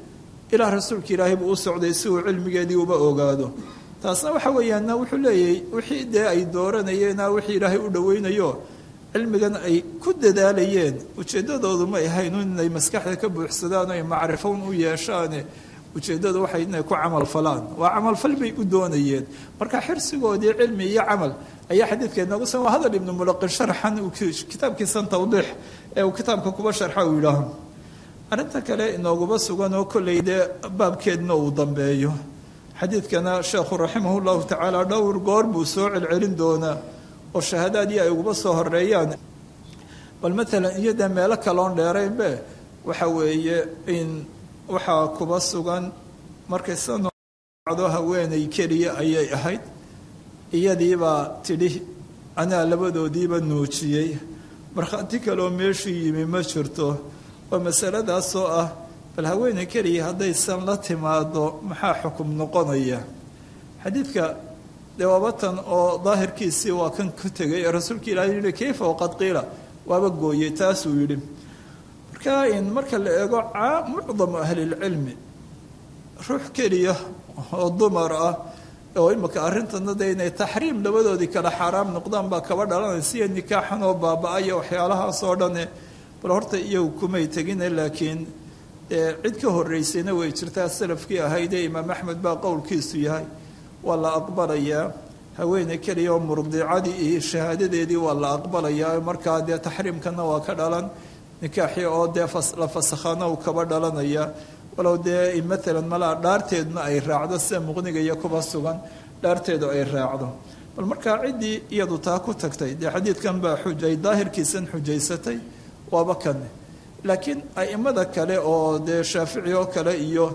ilaa rasuulka ilaahay buu u socday si uu cilmigeedii uba ogaado taasna waxa weeyaanna wuxuu leeyahay wixii dee ay dooranayeenna wixii ilaahay u dhoweynayo cilmigan ay ku dadaalayeen ujeeddadoodu may ahayn inay maskaxda ka buuxsadaan o ay macrifown u yeeshaane ujeeddadu waxay inay ku camal falaan waa camalfal bay u doonayeen marka xirsigoodii cilmi iyo camal ayaa xadiidka inoogu san waa hadal ibnu mulaqin sharxan uu kitaabkiisan tawdiix ee uu kitaabka kuba sharxa uu yidhaaho arrinta kale inooguba sugan oo kolley dee baabkeedna uu dambeeyo xadiidkana sheekhu raximah llahu tacaala dhowr goor buu soo celcelin doonaa oo shahaadaadii ay uguba soo horeeyaan bal maalan iyada meelo kaloon dheeraynbe waxa weeye in waxaa kuba sugan markay sanocdo haweenay keliya ayay ahayd iyadiibaa tidhi anaa labadoodiiba nuujiyey markhaati kaleoo meeshii yimi ma jirto waa masaladaasoo ah bal haweeney keliya haddaysan la timaado maxaa xukum noqonaya xadiidka dee waabatan oo daahirkiisii waa kan ku tegay ee rasuulka ilahi yihi kayfa waqad qiila waaba gooyey taasuu yidhi marka in marka la eego mucdamu ahlilcilmi ruux keliya oo dumar ah oo imika arrintana de inay taxriim labadoodii kale xaaraam noqdaan baa kaba dhalanaysa iyo nikaaxan oo baaba-aya waxyaalahaas oo dhane bal horta iyagu kumay tegine laakiin cid ka horeysayna way jirtaa salafkii ahaydee imaam axmed baa qowlkiisu yahay waa la aqbalayaa haweeney keliya oo murdicadii iyo shahaadadeedii waa la aqbalayaa markaa dee taxriimkana waa ka dhalan nikaaxii oo dee la fasakhana uu kaba dhalanaya walow dee maalan malaa dhaarteeduna ay raacdo sida muqniga iyo kuba sugan dhaarteedu ay raacdo bal markaa ciddii iyadu taa ku tagtay dee xadiidkan baa xujay daahirkiisan xujaysatay waaba kane laakiin aimada kale oo dee shaafici oo kale iyo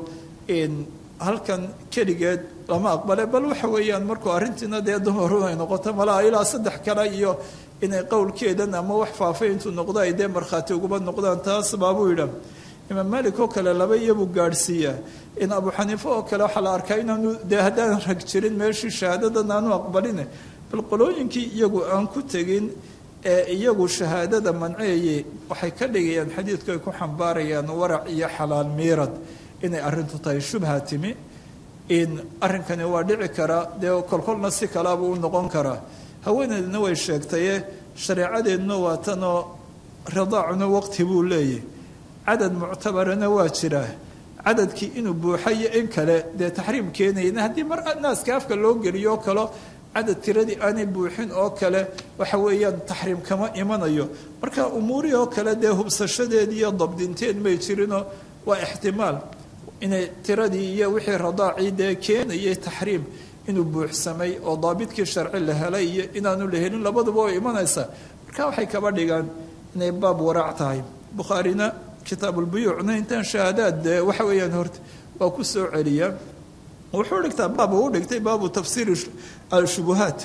halkan keligeed lama aqbale bal waxa weeyaan markuu arrintiina dee dumaru ay noqoto malaa ilaa saddex kale iyo inay qowlkeedan ama wax faafay intuu noqdo ay dee markhaati uguba noqdaan taas baabuu yidha imaam malik oo kale laba iyabuu gaadhsiiyaa in abu xaniife oo kale waxaa la arkaa inaanu dee haddaan rag jirin meeshii shahaadadan aanu aqbaline bal qolooyinkii iyagu aan ku tegin ee iyagu shahaadada manceeye waxay ka dhigayaan xadiidku ay ku xambaarayaan warac iyo xalaal miirad inay arrintu tahay shubha timi in arrinkani waa dhici karaa dee kolkolna si kalaabuu u noqon karaa haweeneydna way sheegtaye shareecadeeduna waa tanoo ridaacuna waqti buu leeyahy cadad muctabarana waa jiraa cadadkii inuu buuxayo in kale dee taxriim keenayna haddii mar naaska afka loo geliyo oo kalo cadad tiradii aanay buuxin oo kale waxa weeyaan taxriim kama imanayo marka umuurihii oo kale dee hubsashadeed iyo dabdinteed may jirinoo waa ixtimaal inay tiradii iyo wixii radaacii dee keenayay taxriim inuu buuxsamay oo daabidkii sharci la helay iyo inaanu la helin labaduba way imanaysaa marka waxay kaba dhigaan inay baab waraac tahay bukhaarina kitaabulbuyuucna intaan shahaadaad dee waxa weeyaan horta waa ku soo celiyaa wuxuu dhigtaa baab uu dhigtay baabu tafsiiri alshubuhaat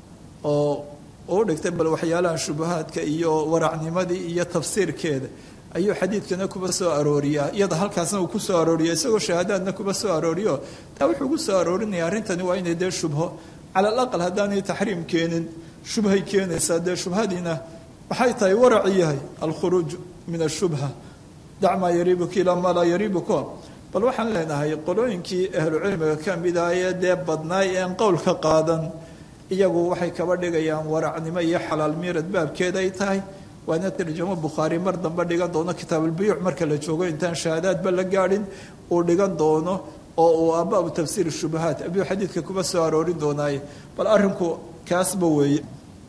oo uu dhigtay bal waxyaalaha shubuhaadka iyo waracnimadii iyo tafsiirkeeda ayuu xadiidkana kuba soo arooriyaa iyada halkaasna uu ku soo arooriya isagoo shahaadaadna kuba soo arooriyo taa wuxuu ku soo aroorinaya arrintani waa inay dee shubho cala alaqal haddaanay taxriim keenin shubhay keenaysaa dee shubhadiina waxay tahay waraci yahay alkhuruuj min ashubha dac maa yariibuka ilaa maa laa yariibuka bal waxaan leenahay qolooyinkii ahlucilmiga ka mid ah ee dee badnaay een qowlka qaadan iyagu waxay kaba dhigayaan waracnimo iyo xalaal miirad baabkeeda ay tahay waana tarjamo bukhaari mar dambe dhigan doono kitaabulbuyuuc marka la joogo intaan shahaadaadba la gaadhin uu dhigan doono oo uu abaabu tafsiir shubahaat abuu xadiidka kuba soo aroorin doonaaye bal arrinku kaasba weeye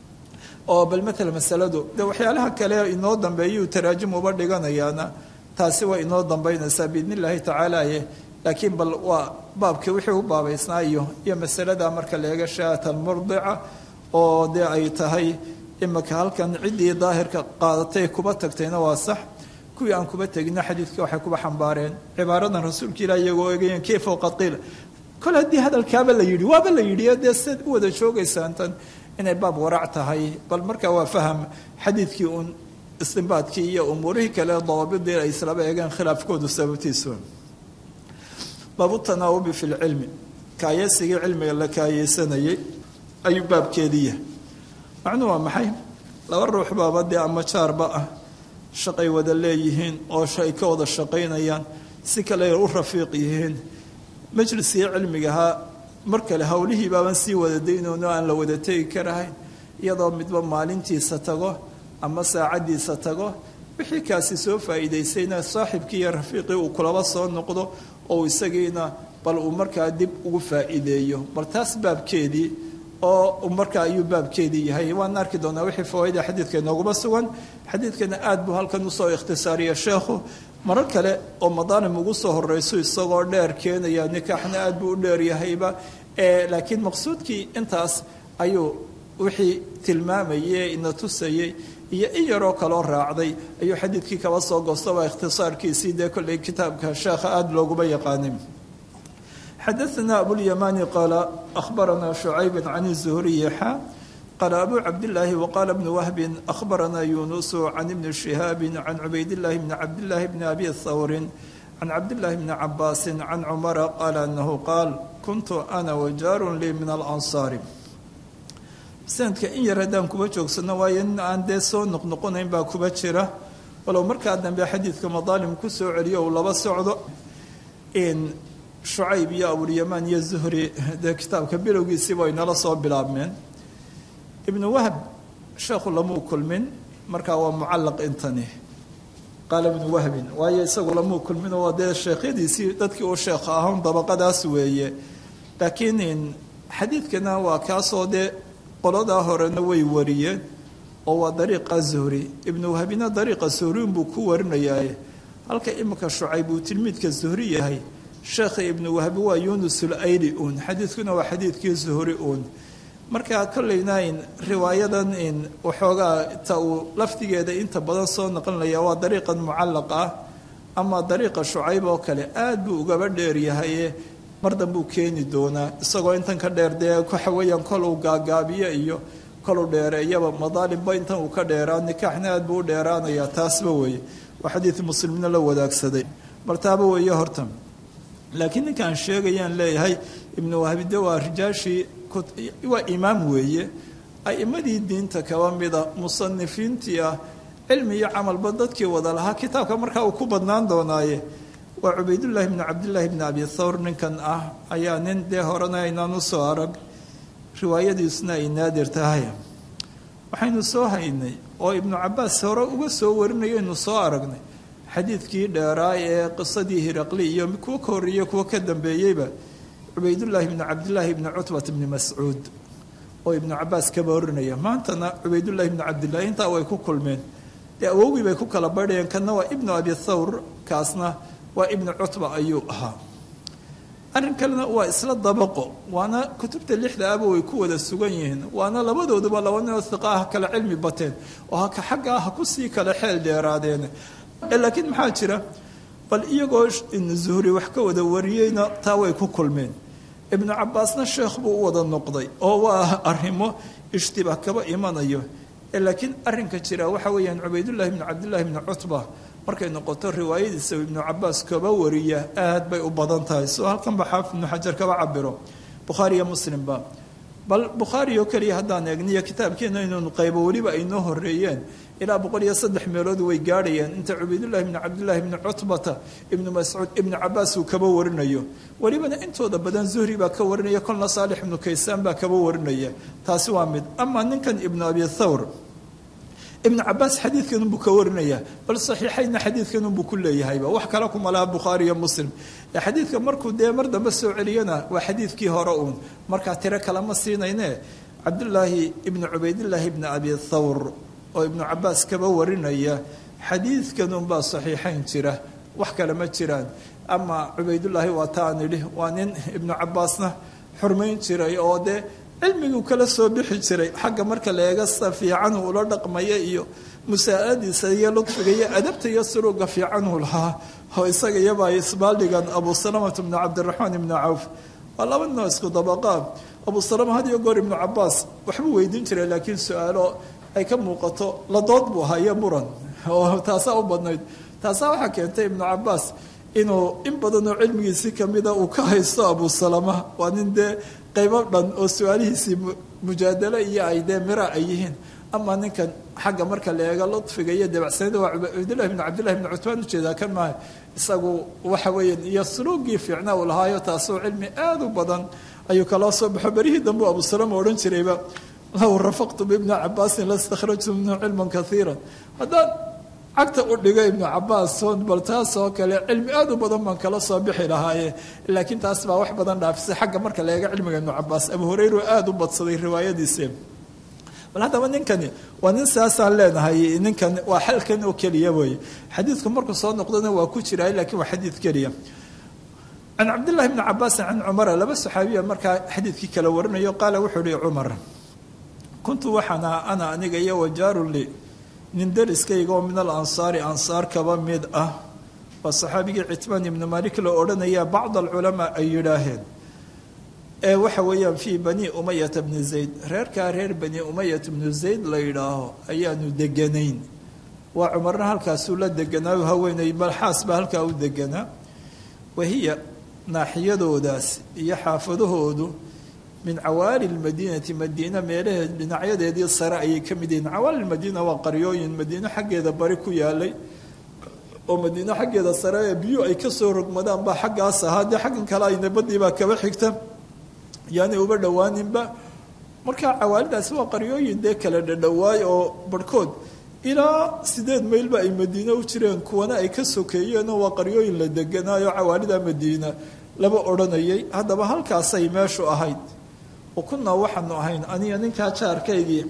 oo bal matala masaladu de waxyaalaha kale inoo dambeeyuu taraajim uba dhiganayaana taasi way inoo dambaynaysaa biidn illaahi tacaalaye laakiin bal waa baabkii wixii u baabaysnaa iyo iyo masalada marka la eega shaata almurdica oo dee ay tahay imika halkan ciddii daahirka qaadatay kuba tagtayna waa sax kuwii aan kuba tegina xadiidka waxay kuba xambaareen cibaaradan rasuulka ilah iyagoo eegayeen kayfa waqad qiila kol haddii hadalkaaba la yidhi waaba la yidhi dee siad u wada joogaysaan tan inay baab warac tahay bal markaa waa faham xadiidkii uun istinbaadkii iyo umuurihii kale dawaabidii ay islaba eegeen khilaafkoodu sababtiisu baabu tanaawubi fi lcilmi kaayeysigii cilmiga la kaayeysanayay ayuu baabkeediiya macnuu waa maxay laba ruux baaba dee ama jaarba ah shaqay wada leeyihiin oo ay ka wada shaqaynayaan si kale u rafiiq yihiin majliskii cilmigahaa mar kale howlihii baaban sii wada daynoono aan la wada tegi karahayn iyadoo midba maalintiisa tago ama saacaddiisa tago wixii kaasi soo faa'iidaysayna saaxibkii iyo rafiiqii uu kulaba soo noqdo oo isagiina bal uu markaa dib ugu faa'iideeyo bal taas baabkeedii oo markaa ayuu baabkeedii yahay waan arki doonaa wixii fawaaida xadiidka inooguma sugan xadiidkana aad buu halkan usoo ikhtisaariya sheekhu marar kale oo madaalim ugu soo horeyso isagoo dheer keenaya nikaaxna aad buu u dheeryahayba laakiin maqsuudkii intaas ayuu wixii tilmaamayey ina tusayey iyo in yaroo kaloo raacday ayuu xadiidkii kaba soo goostaba ikhtisaarkiisii dee kolley kitaabka sheekha aada looguma yaqaanin xadaثna abulyamani qaala ahbarana shucayb can الzuhriyi xa qaala abu cabdillaahi waqaala bnu wahbin ahbarana yunusu can ibni shihaabi can cubaydillahi bni cabdillahi bni abi thawrin can cabdillahi bni cabaasin can cumara qaala anahu qaal kuntu ana wajaarun lii min alansaari sanadka in yar haddaan kuba joogsano waayo nin aan dee soo noqnoqonayn baa kuba jira walow markaa dambe xadiidka madaalim ku soo celiyo uu laba socdo shucayb iyo abulyamaan iyo zuhri dee kitaabka bilowgiisiiba ay nala soo bilaabmeen ibnu wahb sheekhu lamuu kulmin markaa waa mucallaq intani qaala ibnu wahbin waayo isagu lamuu kulmin oo dee sheekhyadiisii dadkii uu sheekha ahawn dabaqadaas weeye laakiin xadiidkana waa kaasoo dee qoladaa horena way wariyeen oo waa dariiqa zuhri ibnu wahbina dariiqa zuhriun buu ku warinayaaye halka imika shucayb uu tilmiidka zuhri yahay sheekha ibnu wahbi waa yunus ulayli uun xadiidkuna waa xadiidkii zuhri uun marka kollayna in riwaayadan in waxoogaa ta uu lafdigeeda inta badan soo noqonlaya waa dariiqan mucallaq ah ama dariiqa shucayb oo kale aad buu ugaba dheeryahaye mar danbuu keeni doonaa isagoo intan ka dheer dee waxa weeyaan kol uu gaagaabiyo iyo koluu dheereeyaba madaalimba intan uu ka dheeraa nikaaxna aad buu u dheeraanayaa taasba weeye waa xadiid muslimna la wadaagsaday martaaba weeye horta laakiin ninkaan sheegayaan leeyahay ibnu wahbide waa rijaashii waa imaam weeye a'imadii diinta kaba mida musanifiintii ah cilmi iyo camalba dadkii wada lahaa kitaabka markaa uu ku badnaan doonaaye waa cubaydullaahi bni cabdillaahi bni abi thawr ninkan ah ayaa nin dee horena aynaan u soo arag riwaayadiisuna ay naadir tahay waxaynu soo haynay oo ibnu cabaas hore uga soo warinayaynu soo aragnay xadiidkii dheeraa ee qisadii hiraqli iyo kuwo ka horreeye kuwo ka dambeeyeyba cubaydullaahi bni cabdillaahi bni cutbat bni mascuud oo ibnu cabaas kaba warinaya maantana cubaydullaahi bni cabdillahi intaa way ku kulmeen dee awowgii bay ku kala badhayeen kanna waa ibnu abi thawr kaasna waa ibnu cutba ayuu ahaa arrin kalena waa isla dabaqo waana kutubta lixda aba way ku wada sugan yihiin waana labadooduba laba ninoo hiqa ah kala cilmi bateen oo haka xagga ah kusii kala xeel dheeraadeen laakiin maxaa jira bal iyagoo zuhri wax ka wada wariyeyna taa way ku kulmeen ibnu cabaasna sheekh buu u wada noqday oo waa arrimo ishtibaah kaba imanayo laakiin arrinka jira waxa weeyaan cubaydullaahi bni cabdillahi bni cutba markay noqoto riwaayadiisa ibnu cabaas kaba wariya aad bay u badan tahay soo halkanba xaafid ibnu xajar kaba cabiro bukhaari iyo muslimba bal bukhaari oo keliya haddaan eegniyo kitaabkeena inaynu qaybo weliba ay noo horeeyeen ilaa boqol iyo saddex meelood way gaadhayeen inta cubaydullahi bni cabdillahi bni cutbata ibnu mascuud ibnu cabaas uu kaba warinayo welibana intooda badan zuhri baa ka warinaya kolna saalix ibnu kaysaan baa kaba warinaya taasi waa mid ama ninkan ibnu abi thawr ibnu cabaas xadiidkanunbuu ka warinaya bal saxiixaynna xadiidkanunbuu ku leeyahayba wax kale kuma laha bukhaari iyo muslim xadiidka markuu dee mar dambe soo celiyana waa xadiidkii hore uun markaa tiro kalema siinayne cabdullaahi ibnu cubaydillaahi ibni abi thawr oo ibnu cabaas kaba warinaya xadiidkanunbaa saxiixayn jira wax kale ma jiraan ama cubaydullaahi waa taan idhi waa nin ibnu cabaasna xurmayn jiray oo dee cilmiguu kala soo bixi jiray xagga marka la eega sida fiican uu ula dhaqmaya iyo musaa'adiisa iyo ludfiga iyo adabta iyo suruga fiican uu lahaa oo isaga iyaba ay isbaaldhigan abu salamata bnu cabdiraxmaan ibnu cawf waa laba ninoo isku dabaqaan abu salama had iyo goor ibnu cabaas waxbuu weydiin jiray laakiin su-aalo ay ka muuqato ladood buu ahaa iyo muran oo taasaa u badnayd taasaa waxaa keentay ibnu cabaas inuu in badanoo cilmigiisii kamida uu ka haysto abu salama waa nin dee qaybo dhan oo su-aalihiisii mujaadalo iyo ay dee mira ay yihiin ama ninkan xagga marka la eego ludfiga iyo dabacsanida waa cabdillahi bn cabdillahi bn cutbaan ujeedaa kan maaha isagu waxa weeyaan iyo suluugii fiicna uu lahaayo taasoo cilmi aada u badan ayuu kaloo soo baxo berihii dambe abu salama odhan jirayba low rafaqtu bibni cabaasin lastakhrajtu minhu cilman kaiira haddaan cagta u dhigo ibnu cabaas bal taas oo kale cilmi aada u badan baan kala soo bixi lahaaye laakiin taas baa wax badan dhaafisay xagga marka la eego cilmiga ibnu cabaas abu hureyra aada u badsaday riwaayadiise bal haddaba ninkani waa nin saasaan leenahay ninkan waa xalkan oo keliya wey xadiidku markuu soo noqdona waa ku jiray laakiin waa xadiid keliya can cabdillahi bni cabaasin can cumara laba saxaabiya markaa xadiidkii kala warinayo qaala wuxuu ihi cumar kuntu waxaan aha ana aniga iyo wajaarun li nin dariskayga oo min alansaari ansaar kaba mid ah waa saxaabigii citmaan ibnu malik la odhanaya bacd alculamaa ay yidhaaheen ee waxa weeyaan fii bani umayata bni zayd reerkaa reer bani umayat bnu zayd la yidhaaho ayaanu deganayn waa cumarna halkaasuu la deganaayo haweenay balxaas baa halkaa u deganaa wahiya naaxiyadoodaas iyo xaafadahoodu min cawaali lmadiinati madiina meelaheed dhinacyadeedii sare ayay ka mid yihiin cawaali lmadiina waa qaryooyin madiino xaggeeda bari ku yaalay oo madiino xaggeeda sare ee biyu ay kasoo rogmadaan baa xaggaas ahaa dee xaggan kale ayna badii baa kaba xigta yaanay uba dhowaaninba markaa cawaalidaasi waa qaryooyin dee kala dhadhowaay oo barhkood ilaa sideed maylba ay madiine u jireen kuwana ay ka sokeeyeenoo waa qaryooyin la deganaayo cawaalida madiina laba odhanayay haddaba halkaasay meeshu ahayd wa kunnaa waxaanu ahayn aniga ninkaa jaarkaygii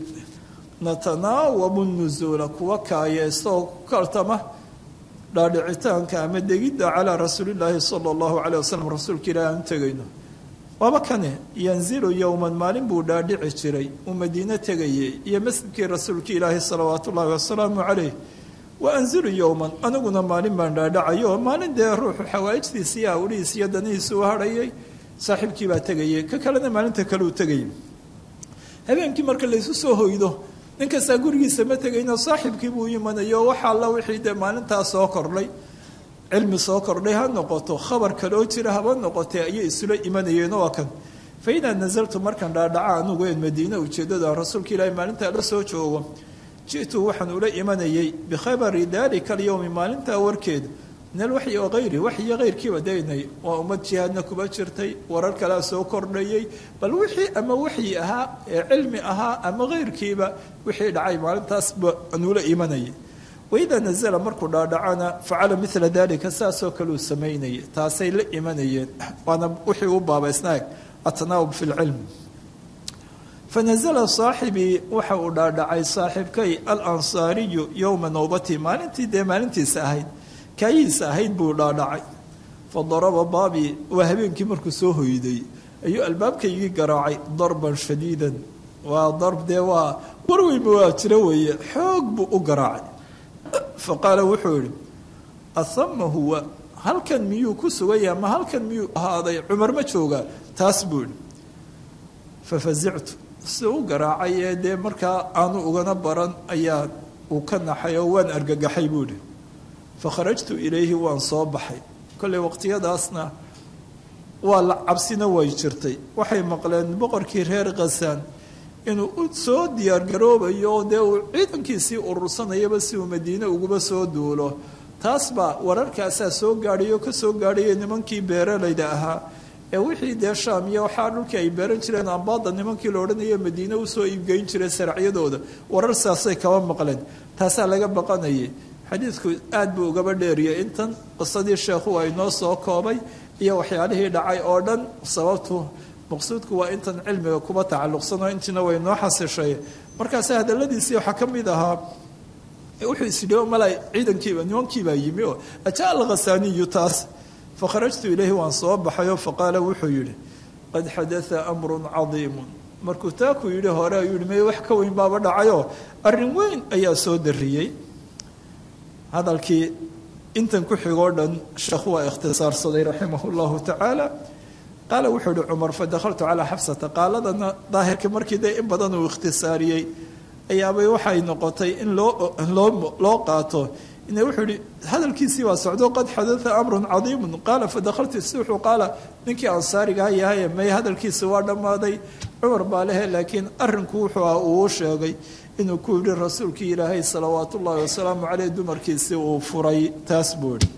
natanaawabu nusuula kuwa kaayeestaoo kaltama dhaadhicitaanka ama degidda calaa rasuulillaahi sala allahu caleyh wasalam rasuulka ilaahi aan tegayno waaba kane yanzilu yowman maalin buu dhaadhici jiray uu madiine tegayay iyo masjidkii rasuulka ilaahi salawaatu ullaahi wasalaamu caleyh wa anzilu yowman aniguna maalin baan dhaadhacayo maalin dee ruuxu xawaa'ijtiisa iyo awlihiis iyo danihiisa u hadhayay saaxiibkii baa tegayay ka kalena maalinta kale uu tegayay habeenkii marka laysu soo hoydo nin kastaa gurigiisa ma tegayno saaxiibkii buu imanayo waxa alla wixii dee maalintaa soo kordhay cilmi soo kordhay ha noqoto khabar kaloo jira haba noqotee ayay isula imanayeen waa kan fa idaa nasaltu markaan dhaadhaca anugu een madiine ujeeddada rasuulka ilaahi maalintaa la soo joogo ji'tu waxaan ula imanayay bikhabari daalika alyowmi maalintaa warkeeda min alwaxyi oo hayri waxyiyo hayrkiiba daynay waa ummad jihaadna kuba jirtay warar kalea soo kordhayay bal wixii ama waxyi ahaa ee cilmi ahaa ama hayrkiiba wixii dhacay maalintaasba aan ula imanayay waidaa nazala markuu dhaadhacana facala mila dalika saasoo kale uu samaynayay taasay la imanayeen waana wixii u baabaysnaag atanaawub fi lcilm fanazala saaxibii waxa uu dhaadhacay saaxiibkay alansaariyu yowma nowbati maalintii dee maalintiisa ahayd kaayihiisa ahayd buu dhaadhacay fadaraba baabii waa habeenkii markuu soo hoyday ayuu albaabkaygii garaacay darban shadiidan waa darb dee waa warweynba waa jiro weeye xoog buu u garaacay faqaala wuxuu yihi ahama huwa halkan miyuu ku sugaya ma halkan miyuu ahaaday cumar ma joogaa taas buu yihi fafazictu si u garaacay ee dee markaa aanu ugana baran ayaa uu ka naxay oo waan argagaxay buu yihi fakharajtu ilayhi waan soo baxay kolley waqtiyadaasna waa la cabsina way jirtay waxay maqleen boqorkii reer khasaan inuu u soo diyaargaroobayo dee uu ciidankiisii urursanayaba si uu madiine uguba soo duulo taas baa wararkaasaa soo gaadhayo ka soo gaadhaya nimankii beeralayda ahaa ee wixii dee shaam iyo waxaa dhulkii ay beeran jireen ambaada nimankii la odhanayo madiine usoo iibgeyn jiray saracyadooda warar saasay kaba maqleen taasaa laga baqanayay xadiidku aad buu ugaba dheeriyay intan qisadii sheekhu ay noo soo koobay iyo waxyaalihii dhacay oo dhan sababtu maqsuudku waa intan cilmiga kuba tacalluqsanoo intiina way noo xasishay markaase hadaladiisii waxaa ka mid ahaa wuxuu isidhi mala ciidankiiba nimankiibaa yimi oo ajaa alkhasaaniyu taas fakharajtu ilayhi waan soo baxayoo faqaala wuxuu yidhi qad xadaa amrun cadiimun markuu taakuu yidhi hore ayuu yihi may wax ka weyn baaba dhacayoo arrin weyn ayaa soo dariyey hadalkii intan ku xigoo dhan sheekhu waa ikhtisaarsaday raximah llahu tacaala qaala wuxuu ihi cumar fadakhaltu calaa xabsata qaaladana daahirka markii dee in badan uu ikhtisaariyey ayaabay waxay noqotay in loo loo loo qaato ina wuxuu yihi hadalkiisii waa socdo qad xadaa amrun cadiimun qaala fadakhaltu suuxu qaala ninkii ansaarigaha yahay may hadalkiisi waa dhammaaday cumar baa lehe laakiin arrinku wuxuu ah uu sheegay inuu ku yidhi rasuulkii ilaahay salawaatu ullaahi wasalaamu caleyh dumarkiisii uu furay taas buu yidhi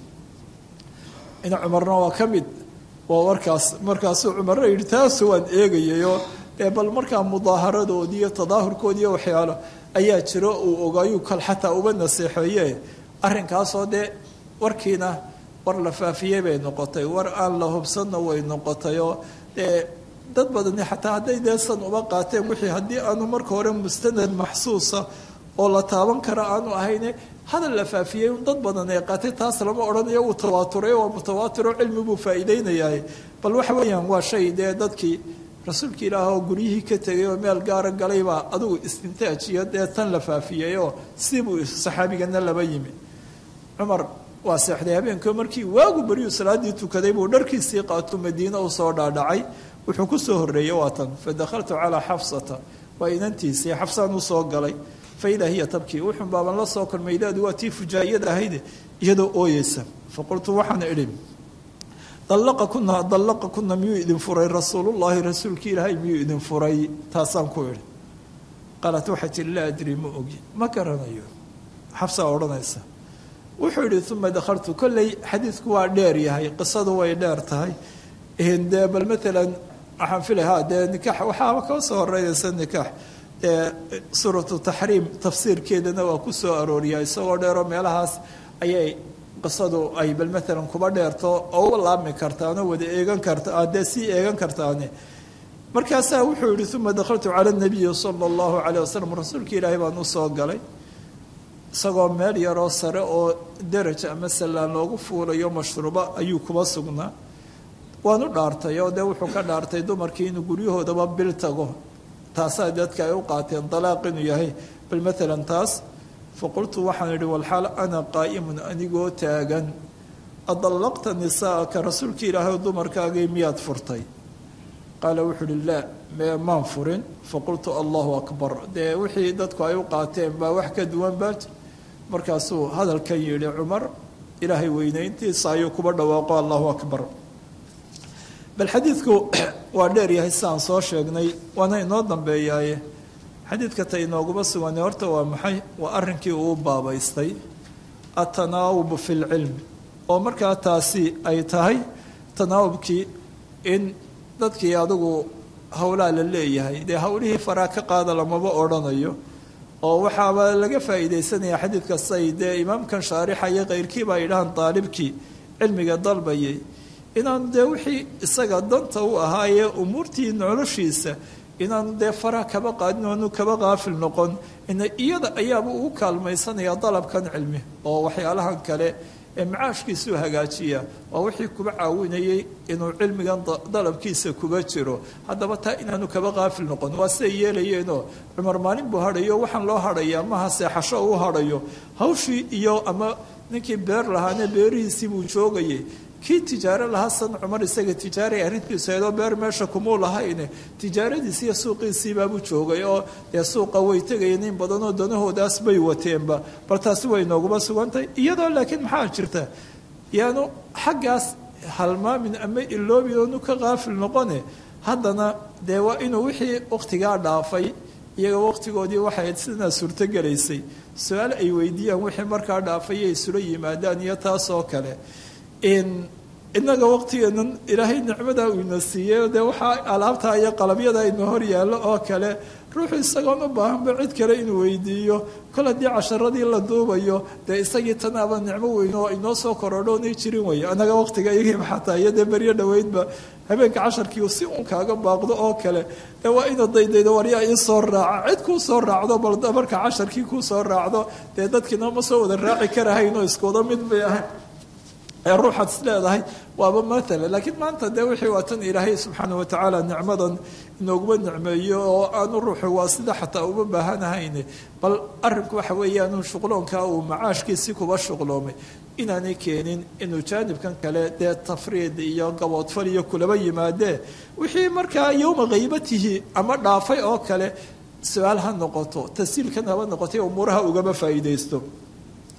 ina cumarna waa ka mid waa warkaas markaasuu cumarna yidhi taasu waan eegayayoo ee bal markaa mudaaharadoodii iyo tadaahurkoodiiyo waxyaalo ayaa jiro uu ogaayuu kal xataa uba naseexeeye arrinkaasoo dee warkiina war la faafiyey bay noqotay war aan la hubsanna way noqotay oo dee dad badani xataa hadday deesan uba qaateen wixii haddii aanu marka hore mustanad maxsuusa oo la taaban kara aanu ahayne hadal la faafiyey dad badan ee qaatay taas lama odhanayo uu tawaaturay waa mutawaatiro cilmi buu faa'iideynayaa bal waxa weeyaan waa shay dee dadkii rasuulka ilaah oo guryihii ka tegay oo meel gaara galaybaa adigu istintaaj iyo dee tan la faafiyey oo sibuu saxaabigana laba yimi cumar waa seexday habeenkii markii waagu beryuu salaadii tukaday buu dharkiisii qaato madiine u soo dhaadhacay wuxuu ku soo horreeyey waa tan fa dakhaltu calaa xafsata waa inantiisii xafsaan u soo galay fa idaa hiya tabkii wuxun baaban la soo kulmay idaadu waa tii fujaa'iyada ahayde iyadoo ooyeysa fa qultu waxaan idhi dallaqa kuna dallaqa kuna miyuu idin furay rasuulullaahi rasuulkii ilaahay miyuu idin furay taasaan ku idhi qaalat waxay tihi laa adri ma ogi ma garanayo xafsaa odhanaysa wuxuu yihi uma dakhaltu kolley xadiidku waa dheer yahay qisadu way dheer tahay dee bal maalan waxaan filay ha dee nikaax waxaaba ka soo horeynaysa nikaax dee suuratu taxriim tafsiirkeedana waa ku soo arooriyaa isagoo dheeroo meelahaas ayay qisadu ay bal maalan kuba dheerto oo uba laabmi kartaanoo wada eegan karta dee sii eegan kartaane markaasaa wuxuu yihi uma dakhaltu cala nabiyi sala allahu caleyh wasalam rasuulka ilaahay baan u soo galay isagoo meel yaroo sare oo deraj ama sallaan loogu fuulayo mashruubo ayuu kuba sugnaa waanu dhaartay oo dee wuxuu ka dhaartay dumarkii inuu guryahoodaba bil tago taasaa dadka ay u qaateen dalaaq inuu yahay bal maalan taas fa qultu waxaan idhi walxaal ana qaa'imun anigoo taagan adallaqta nisaa'aka rasuulkii ilaahay dumarkaagii miyaad furtay qaala wuxuu uhi laa mee maan furin fa qultu allahu akbar dee wixii dadku ay u qaateen baa wax ka duwan baaj markaasuu hadalkan yidhi cumar ilaahay weynayntiisa ayuu kuba dhawaaqo allahu akbar bal xadiidku waa dheer yahay sidaan soo sheegnay waana inoo dambeeyaaye xadiidka ta inooguma sugane horta waa maxay waa arrinkii uu baabaystay atanaawub fi lcilmi oo markaa taasi ay tahay tanaawubkii in dadkii adigu howlaa la leeyahay dee howlihii faraa ka qaada lamaba odhanayo oo waxaaba laga faa'iidaysanaya xadiidka say dee imaamkan shaarixa iyo keyrkiiba ay dhahaan daalibkii cilmiga dalbayay inaanu dee wixii isaga danta u ahaayee umuurtii noloshiisa inaanu dee faraha kaba qaadin oanu kaba qaafil noqon ina iyada ayaaba ugu kaalmaysanaya dalabkan cilmi oo waxyaalahan kale ee macaashkiisuu hagaajiya waa wixii kuba caawinayay inuu cilmigan dalabkiisa kuba jiro haddaba taa inaanu kaba qaafil noqon waa siday yeelayeenoo cumar maalin buu hadhayo waxaan loo hadhayaa maha seexasho uu hadhayo hawshii iyo ama ninkii beer lahaane beerihiisii buu joogayay kii tijaaro lahaa san cumar isaga tijaaray arrintiisu aydoo beer meesha kumuu lahayne tijaaradiisi iyo suuqiisiibaabuu joogay oo dee suuqa way tegayeen in badanoo danahoodaas bay wateenba bal taasi way nooguma sugantahay iyadoo laakiin maxaa jirta yaanu xaggaas halmaamin ama iloobin oonu ka qaafil noqone haddana dee waa inuu wixii wakhtigaa dhaafay iyaga wakhtigoodii waxay sidaa suurtogelaysay su-aal ay weydiiyaan wixii markaa dhaafay ay isula yimaadaan iyo taasoo kale inaga waqtigeenan ilaahay nicmadaa uu ina siiyey dee waxaa alaabtaa iyo qalabyada ina hor yaallo oo kale ruuxu isagoon u baahanba cid kale inuu weydiiyo kol haddii casharadii la duubayo dee isagii tanaaba nicmo weyn oo inoo soo korodhoonay jirin wey anaga waqtiga iyagiiba xataa iyo dee beryo dhoweydba habeenka casharkii si uun kaaga baaqdo oo kale dee waa ina daydaydo waryaa ii soo raaca cid kuu soo raacdo bal marka casharkii kuu soo raacdo dee dadkiina ma soo wada raaci karahayn oo iskuwada mid bay ahayn ee ruuxaad is leedahay waaba maala laakiin maanta dee wixii waa tan ilaahay subxaana watacaala nicmadan inooguma nicmeeyo oo aanu ruuxu waa sida xataa uma baahanahayne bal arrinku waxa weeyaanu shuqloonkaa uu macaashkiisii kuba shuqloomay inaanay keenin inuu jaanibkan kale dee tafriid iyo gaboodfal iyo kulaba yimaadee wixii markaa yowma haybatihi ama dhaafay oo kale su-aal ha noqoto tasiilkan haba noqotay umuuraha ugama faa'iidaysto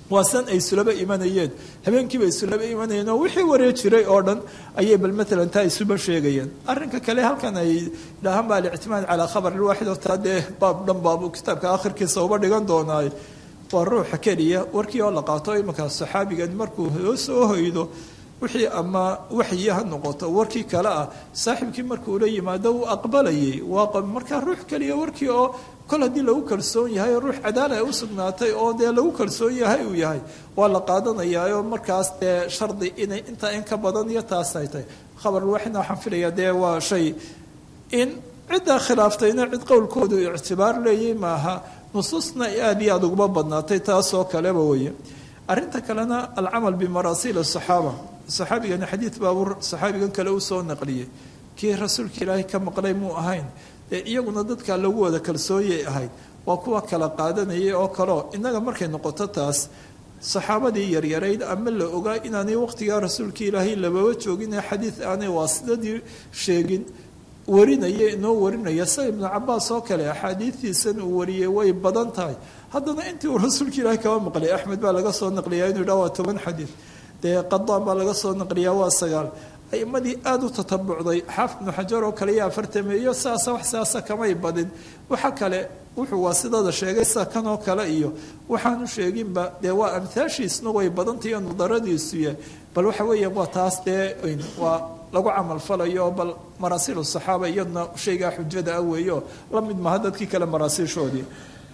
waa san ay isulaba imanayeen habeenkiiba isulaba imanayeen oo wixii waree jiray oo dhan ayay bal maalan taa isuba sheegayeen arrinka kale halkan ay dhahaan baa alictimaad calaa khabar ilwaaxid oo taa dee baab dhan baabu kitaabka akhirkiisa uba dhigan doonaaye waa ruuxa keliya warkii oo la qaato imankaa saxaabigan markuu hoo soo hoydo wixii ama waxyi ha noqoto warkii kale ah saaxiibkii markuu la yimaado uu aqbalayay waa markaa ruux keliya warkii oo kol haddii lagu kalsoon yahay ruux cadaala u sugnaatay oo dee lagu kalsoon yahay uu yahay waa la qaadanayaa oo markaas dee shardi inay intaa in ka badan iyo taas ay tahay khabarulwaxidna waxaan filayaa dee waa shay in ciddaa khilaaftayna cid qowlkoodu ictibaar leeyay maaha nusuusna aada iyo aada uguma badnaatay taasoo kaleba weeye arrinta kalena alcamal bimarasiil asaxaaba saxaabigani xadiid baabuu saxaabigan kale u soo naqliyey kii rasuulka ilaahay ka maqlay muu ahayn dee iyaguna dadka lagu wada kalsoonyay ahayd waa kuwa kala qaadanayay oo kaleo innaga markay noqoto taas saxaabadii yaryarayd ama la ogaa inaanay waqtigaa rasuulka ilaahay lababa joogin ee xadiid aanay waasidadii sheegin warinaya inoo warinaya sida ibnu cabaas oo kale axaadiistiisan uu wariyey way badan tahay haddana intii uu rasuulka ilaahay kaba maqlay axmed baa laga soo naqliyaa inuu yidhaha waa toban xadiid dee qadaan baa laga soo naqliyaa waa sagaal aimadii aada u tatabucday xaafid ibnu xajar oo kale iyo afartameeyo saasa wax saasa kamay badin waxa kale wuxuu waasidada sheegay sida kan oo kale iyo waxaanu sheeginba dee waa amhaashiisna way badantahiyo nadaradiisuya bal waxa weeya waa taas dee waa lagu camalfalayo bal maraasiil saxaaba iyaduna shaygaa xujada ah weeyo la mid maha dadkii kale maraasiishoodii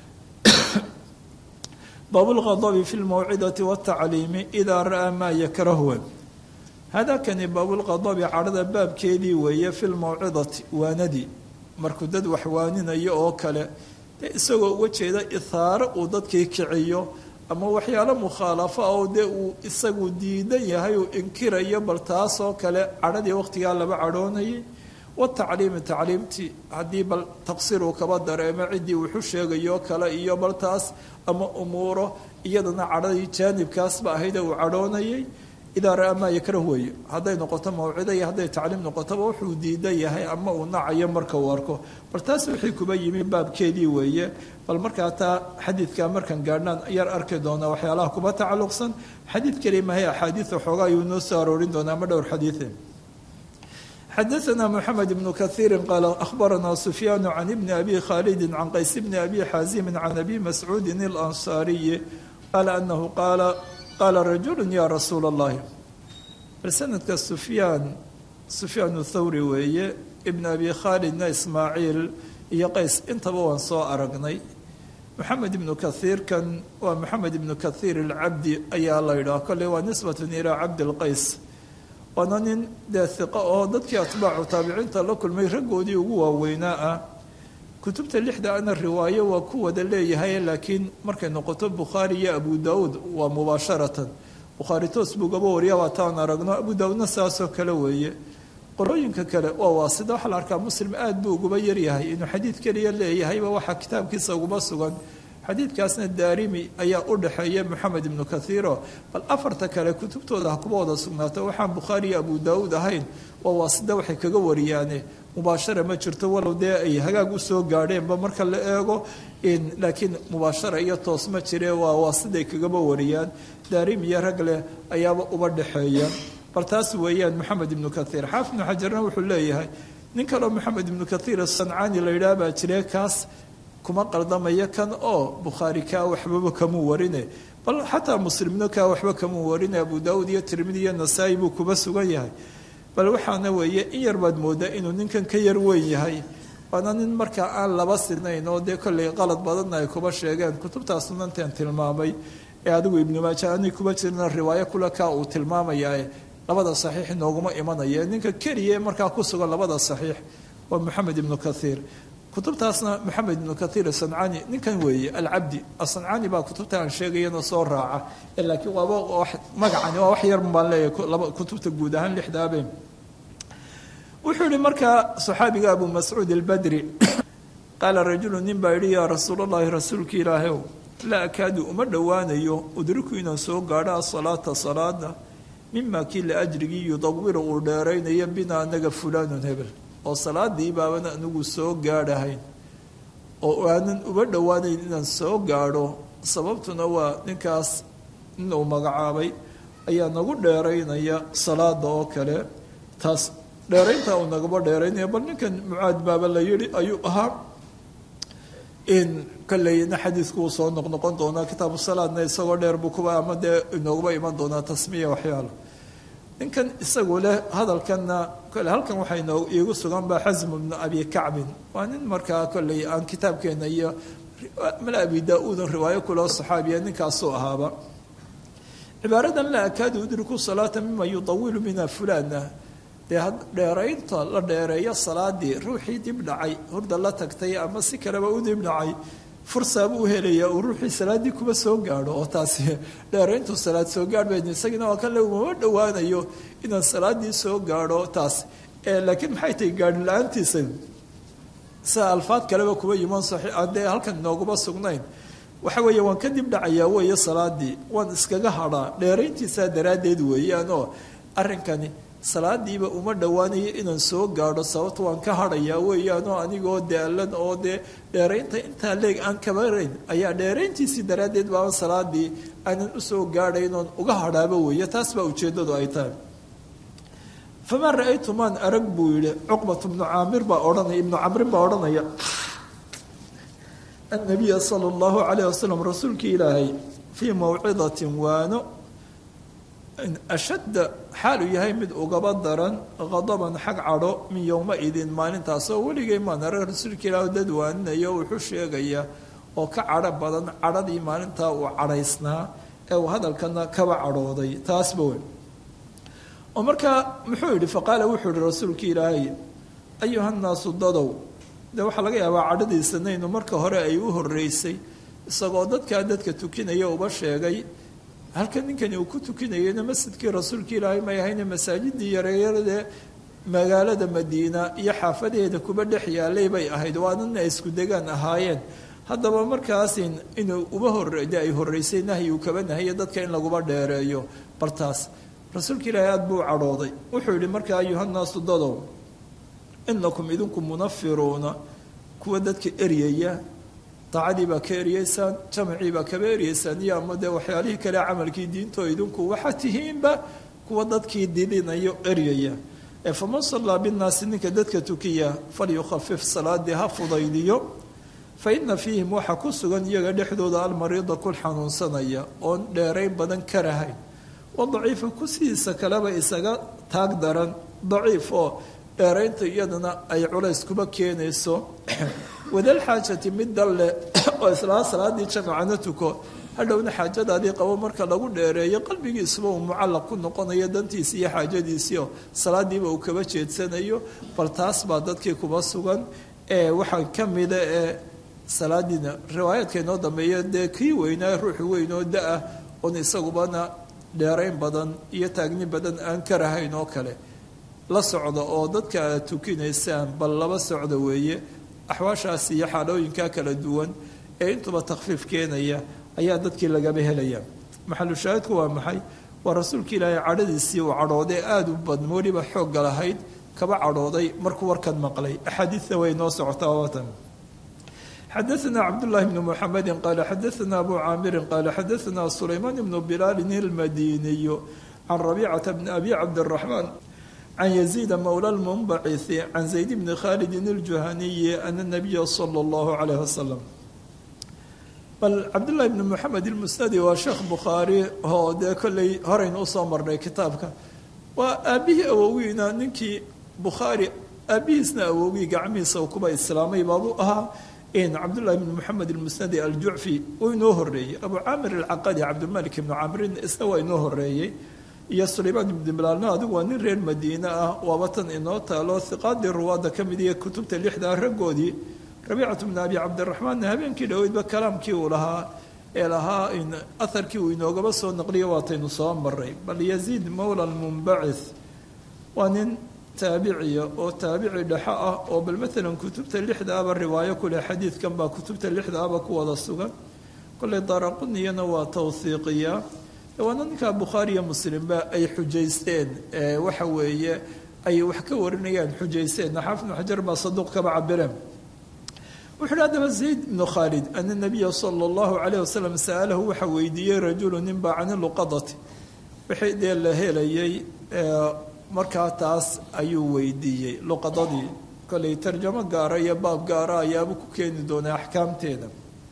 baabulqadabi fi lmawcidati watacliimi idaa ra'aa maa yakrahwe hadakani baabulqadabi cadhada baabkeedii weeye fi lmawcidati waanadii markuu dad wax waaninayo oo kale dee isagoo uga jeeda ithaaro uu dadkii kiciyo ama waxyaalo mukhaalafo ah oo dee uu isagu diidan yahay uu inkirayo bal taasoo kale cadhadii waqtigaa laba cadhoonayay watacliimi tacliimtii haddii bal taqsiir uu kaba dareemo ciddii wuxu sheegayo kale iyo bal taas ama umuuro iyadana cadhadii jaanibkaasba ahayd uu cadhoonayay idaa ra-a maa yakrah weeye hadday noqoto mawcido iyo hadday tacliim noqotoba wuxuu diidan yahay ama uu nacayo marka uu arko bal taas wixii kuba yimi baabkeedii weeye bal markaa taa xadiidkaa markan gaadhnaan yar arki doonaa waxyaalaha kuba tacalluqsan xadiid keli mahay axaadiid xoogaa ayuu noo soo aroorin doonaa ama dhowr xadiide xadaثna mحamed بن kaثيiri qaal أخbarana سfyaan can bni abi khaalidi can qays bni abi xaazimi can abi mascuudi الأnصaariyi qaala anahu qaala qaala rajulu ya rasuula الlahi bal sanadka sufyaan sufyaan thawri weeye ibn abi khaalidna ismaaciil iyo qays intaba waan soo aragnay moxamed ibnu kahiirkan waa moxamed ibnu kahiir alcabdi ayaa la yidhaha kolley waa nisbat ilaa cabdi lqays waana nin dee hiqo oo dadkii atbaacu taabiciinta la kulmay raggoodii ugu waaweynaa ah kutubta lixda ana riwaayo waa ku wada leeyahay laakiin markay noqoto bukhaari iyo abu daauud waa mubaasharatan bukhaari toos buu gaba wariya waa taan aragno abu daauudna saasoo kale weeye qolooyinka kale waa waasida waxaa la arkaa muslim aada buu uguba yaryahay inuu xadiid keliya leeyahayba waxaa kitaabkiisa uguba sugan xadiidkaasna daarimi ayaa u dhexeeya moxamed ibnu kahiiro bal afarta kale kutubtooda ha kuba wada sugnaato waxaan bukhaari iyo abu daauud ahayn waa waasida waxay kaga wariyaane mubaashara ma jirto walow dee ay hagaag usoo gaadheenba marka la eego laakiin mubaashara iyo toos ma jire waa waasiday kagaba wariyaan daarimi iyo rag leh ayaaba uba dhexeeya bal taas weeyaan moxamed ibnu kahiir xaafid ibnu xajarna wuxuu leeyahay nin kaloo moxamed ibnu kahiir sancaani la yidhaah baa jire kaas kuma qaldamaya kan oo bukhaari kaa waxbaba kamuu warine bal xataa muslimno kaa waxba kamuu warine abu daauud iyo tirmidi iyo nasaa-i buu kuba sugan yahay bal waxaana weeye in yar baad moodaa inuu ninkan ka yar weyn yahay waana nin markaa aan laba sinayn oo dee kolley qalad badanna ay kuba sheegeen kutubtaa sunanteen tilmaamay ee adigu ibnu maaja ani kuba jirna riwaayo kule kaa uu tilmaamayaa labada saxiix inooguma imanaya ninka keliya markaa ku sugan labada saxiix waa moxamed ibnu kahiir kutubtaasna moxamed ibnu kahiir asancani ninkan weeye alcabdi asancani baa kutubta aan sheegayana soo raaca laakiin waaba magacani waa wax yar baan leeyahay kutubta guud ahaan lixdaabe wuxuu yihi markaa saxaabiga abu mascuud albadri qaala rajulu nin baa yihi yaa rasuul allahi rasuulka ilaahayow laa akaadu uma dhowaanayo udriku inaan soo gaadho asalaata salaada mima kii la ajrigii yudawiru uu dheeraynayo bina anaga fulaanun hebel oo salaadii baaban anigu soo gaadhahayn oo aanan uba dhowaanayn inaan soo gaadho sababtuna waa ninkaas in uu magacaabay ayaa nagu dheeraynaya salaada oo kale taas dheerayntaa uu nagaba dheeraynaya bal ninkan mucaad baaba la yihi ayuu ahaa in kolleyna xadiidku uu soo noqnoqon doonaa kitaabu salaadna isagoo dheer buu kuba ama dee inooguba iman doonaa tasmiya waxyaalo ninkan isagu leh hadalkanna kole halkan waxaa inoo iigu sugan baa xasmu bnu abi kacbin waa nin markaa kolley aan kitaabkeena iyo mal abi daa-uudan riwaayo kuloo saxaabiya ninkaasuu ahaaba cibaaradan la akaadu udriku salaata mima yudawilu mina fulana dee dheeraynta la dheereeyo salaadii ruuxii dib dhacay hurda la tagtay ama si kaleba u dib dhacay fursaabuu helaya uu ruuxii salaaddii kuba soo gaadho oo taasi dheerayntu salaad soo gaadh bayn isagina waa kan le umama dhowaanayo inaan salaaddii soo gaadho taas laakiin maxay tahay gaadhi la-aantiisa sida alfaad kaleba kuba yiman aan dee halkan inooguma sugnayn waxa weeye waan ka dib dhacayaa weeye salaadii waan iskaga hadhaa dheerayntiisaa daraaddeed weeyaanoo arrinkani salaadiiba uma dhowaanayo inaan soo gaadho sababto waan ka hadhayaa weeyaanoo anigoo daalan oo dee dheeraynta intaa leeg aan kabarayn ayaa dheerayntiisii daraaddeed baaba salaadii aanan usoo gaadhayn oon uga hadhaaba weeye taas baa ujeeddadu ay tahay famaa ra-aytu maan arag buu yihi cuqbat bnu caamir baa odhanaya ibnu camrin baa odhanaya annabiya sala allahu calayh wasalam rasuulkii ilaahay fii mawcidatin waano ashadda xaaluu yahay mid ugaba daran qadaban xag cadho min yowma-idin maalintaasoo weligay maan arag rasuulka ilaah dad waaninayo wuxuu sheegaya oo ka cadho badan cadhadii maalintaa uu cadhaysnaa ee uu hadalkana kaba cadhooday taasba weyn oo markaa muxuu yidhi faqaala wuxuu yihi rasuulka ilaahay ayuhannaasu dadow dee waxaa laga yaabaa cadhadiisanaynu marka hore ay u horeysay isagoo dadkaa dadka tukinaya uba sheegay halkan ninkani uu ku tukinayeyna masjidkii rasuulka ilaahay may ahayne masaajidii yareeyaradee magaalada madiina iyo xaafadeeda kuba dhex yaalay bay ahayd waanana ay isku degaan ahaayeen haddaba markaasin inuu uba hore de ay horeysay nahyi uu kaba nahayo dadka in laguba dheereeyo bartaas rasuulka ilaahay aada buu cadhooday wuxuu yihi markaa ayuhannaasu dadow inakum idinku munafiruuna kuwa dadka eryaya daacadii baa ka eryeysaan jamacii baa kaba eryeysaan iyo ama dee waxyaalihii kale camalkii diintoo idinku waxaa tihiinba kuwa dadkii didinayo eryaya ee faman sallaa binnaasi ninka dadka tukiya falyukhafif salaadii ha fudaydiyo fa ina fiihim waxaa ku sugan iyaga dhexdooda almariida kul xanuunsanaya oon dheerayn badan ka rahayn wa daciifa kusidiisa kaleba isaga taag daran daciif oo dheeraynta iyadana ay culays kuba keenayso wadalxaajati mid dalle oo islaa salaadii jamacana tuko hadhowna xaajadaadii qabo marka lagu dheereeyo qalbigiisuba uu mucallaq ku noqonayo dantiisi iyo xaajadiisiio salaadiiba uu kaba jeedsanayo bal taas baa dadkii kuba sugan ee waxaa ka mida ee salaadiina riwaayaadka inoo dambeeya dee kii weynaa ruuxu weyn oo da-ah oon isagubana dheerayn badan iyo taagni badan aan ka rahayn oo kale la socda oo dadka aad tukinaysaan bal laba socda weeye axwaashaas iyo xaalooyinkaa kala duwan ee intuba takfiif keenaya ayaa dadkii lagaba helaya maxalu shaahidku waa maxay waa rasuulka ilaahay cadhadiisii uu cadhooday aada u badn weliba xoogga lahayd kaba cadhooday markuu warkan maqlay axaadiidta way noo socotaa waatan xadaثna cabdالlahi bn mxamedi qaala xadaثna abu caamiri qaala xadaثna sulaymaan bnu bilaalin اlmadiniyu can rabicata bni abi cabdالraxmaan can yaziida mowla اlmunbaciثi can zayd bni khalidin اljuhaniyi ana الnabiya salى اllahu عalayh wasalam bal cabdullahi bni moxamed ilmusnadi waa sheekh bukhaari oo dee kolley horeynu usoo marnay kitaabka waa aabihii awowiina ninkii bukhaari aabihiisna awowgii gacmihiisa kuba islaamay baabuu ahaa cabdullahi bn moxamed ilmusnadi aljucfi uu inoo horeeyey abu caamir alcaqadi cabdilmalik ibnu camrin isna waa inoo horeeyey iyo sulaymaan ibnu bilaalna adigu waa nin reer madiine ah waaba tan inoo taalo hiqaadii ruwaadda ka mid iyo kutubta lixdaa raggoodii rabiicatu bni abi cabdiraxmaanna habeenkii dhoweydba kalaamkii uu lahaa ee lahaa aharkii uu inoogaba soo naqliyo waataynu soo maray bal yaziid mowla lmunbacith waa nin taabiciya oo taabici dhexo ah oo bal maalan kutubta lixdaaba riwaayo kuleh xadiidkan baa kutubta lixdaaba ku wada sugan kolley daaraquniyana waa tawhiiqiya waana ninkaa bukhaariyo muslimba ay xujaysteen waxa weeye ay wax ka warinayaan xujaysteen xaafid bnu xajar baa saduuq kaba cabireen wuxu uhi haddaba zayd ibnu khaalid ana nabiya sala allahu calayh wasalam sa'alahu waxa weydiiyey rajulu ninbaa cani luqadati wixii dee la helayay markaa taas ayuu weydiiyey luqadadii kollay tarjamo gaara iyo baab gaara ayaaba ku keeni doonaa axkaamteeda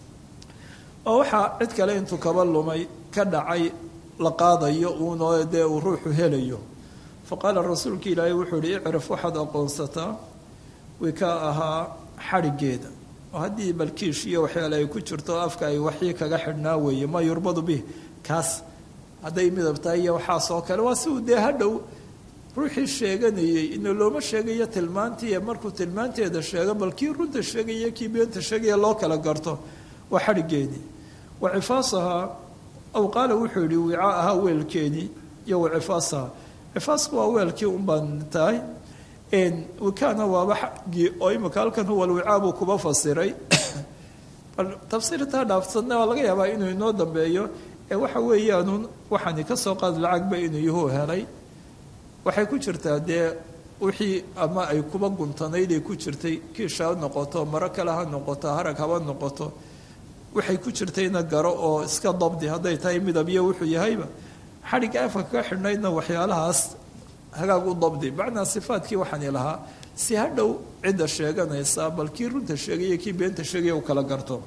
oo waxaa cid kale intuu kaba lumay ka dhacay la qaadayo uunoo dee uu ruuxu helayo fa qaala rasuulka ilaahay wuxuu ihi icrif waxaad aqoonsataa wikaa ahaa xadhigeeda oo haddii balkiish iyo waxyaale ay ku jirto afka ay waxyi kaga xidhnaa weeye maa yurbadu bih kaas hadday midab tahay iyo waxaasoo kale waa si uu dee hadhow ruuxii sheeganayey ina looma sheegayo tilmaantii markuu tilmaanteeda sheego bal kii runta sheegaya kii beenta sheegaya loo kala garto waa xadhigeedii wa cifaasahaa aw qaala wuxuu yihi wicaa ahaa weelkeedii iyo wa cifaasahaa cifaasku waa weelkii un baan tahay wikaana waaba xaggii oo imika halkan huwa alwicaa buu kuba fasiray bal tafsiirtaa dhaafsadna waa laga yaabaa inuu inoo dambeeyo ee waxa weeyaanun waxaani ka soo qaad lacagba inuu yuhuu helay waxay ku jirtaa dee wixii ama ay kuba guntanayd ay ku jirtay kiisha ha noqoto maro kale ha noqoto harag haba noqoto waxay ku jirtayna garo oo iska dabdi hadday tahay midabyo wuxuu yahayba xadhigga afka kaga xidhnaydna waxyaalahaas hagaag u dabdi macnaa sifaadkii waxaani lahaa si hadhow cidda sheeganaysa bal kii runta sheegaya kii beenta sheegaya u kala garto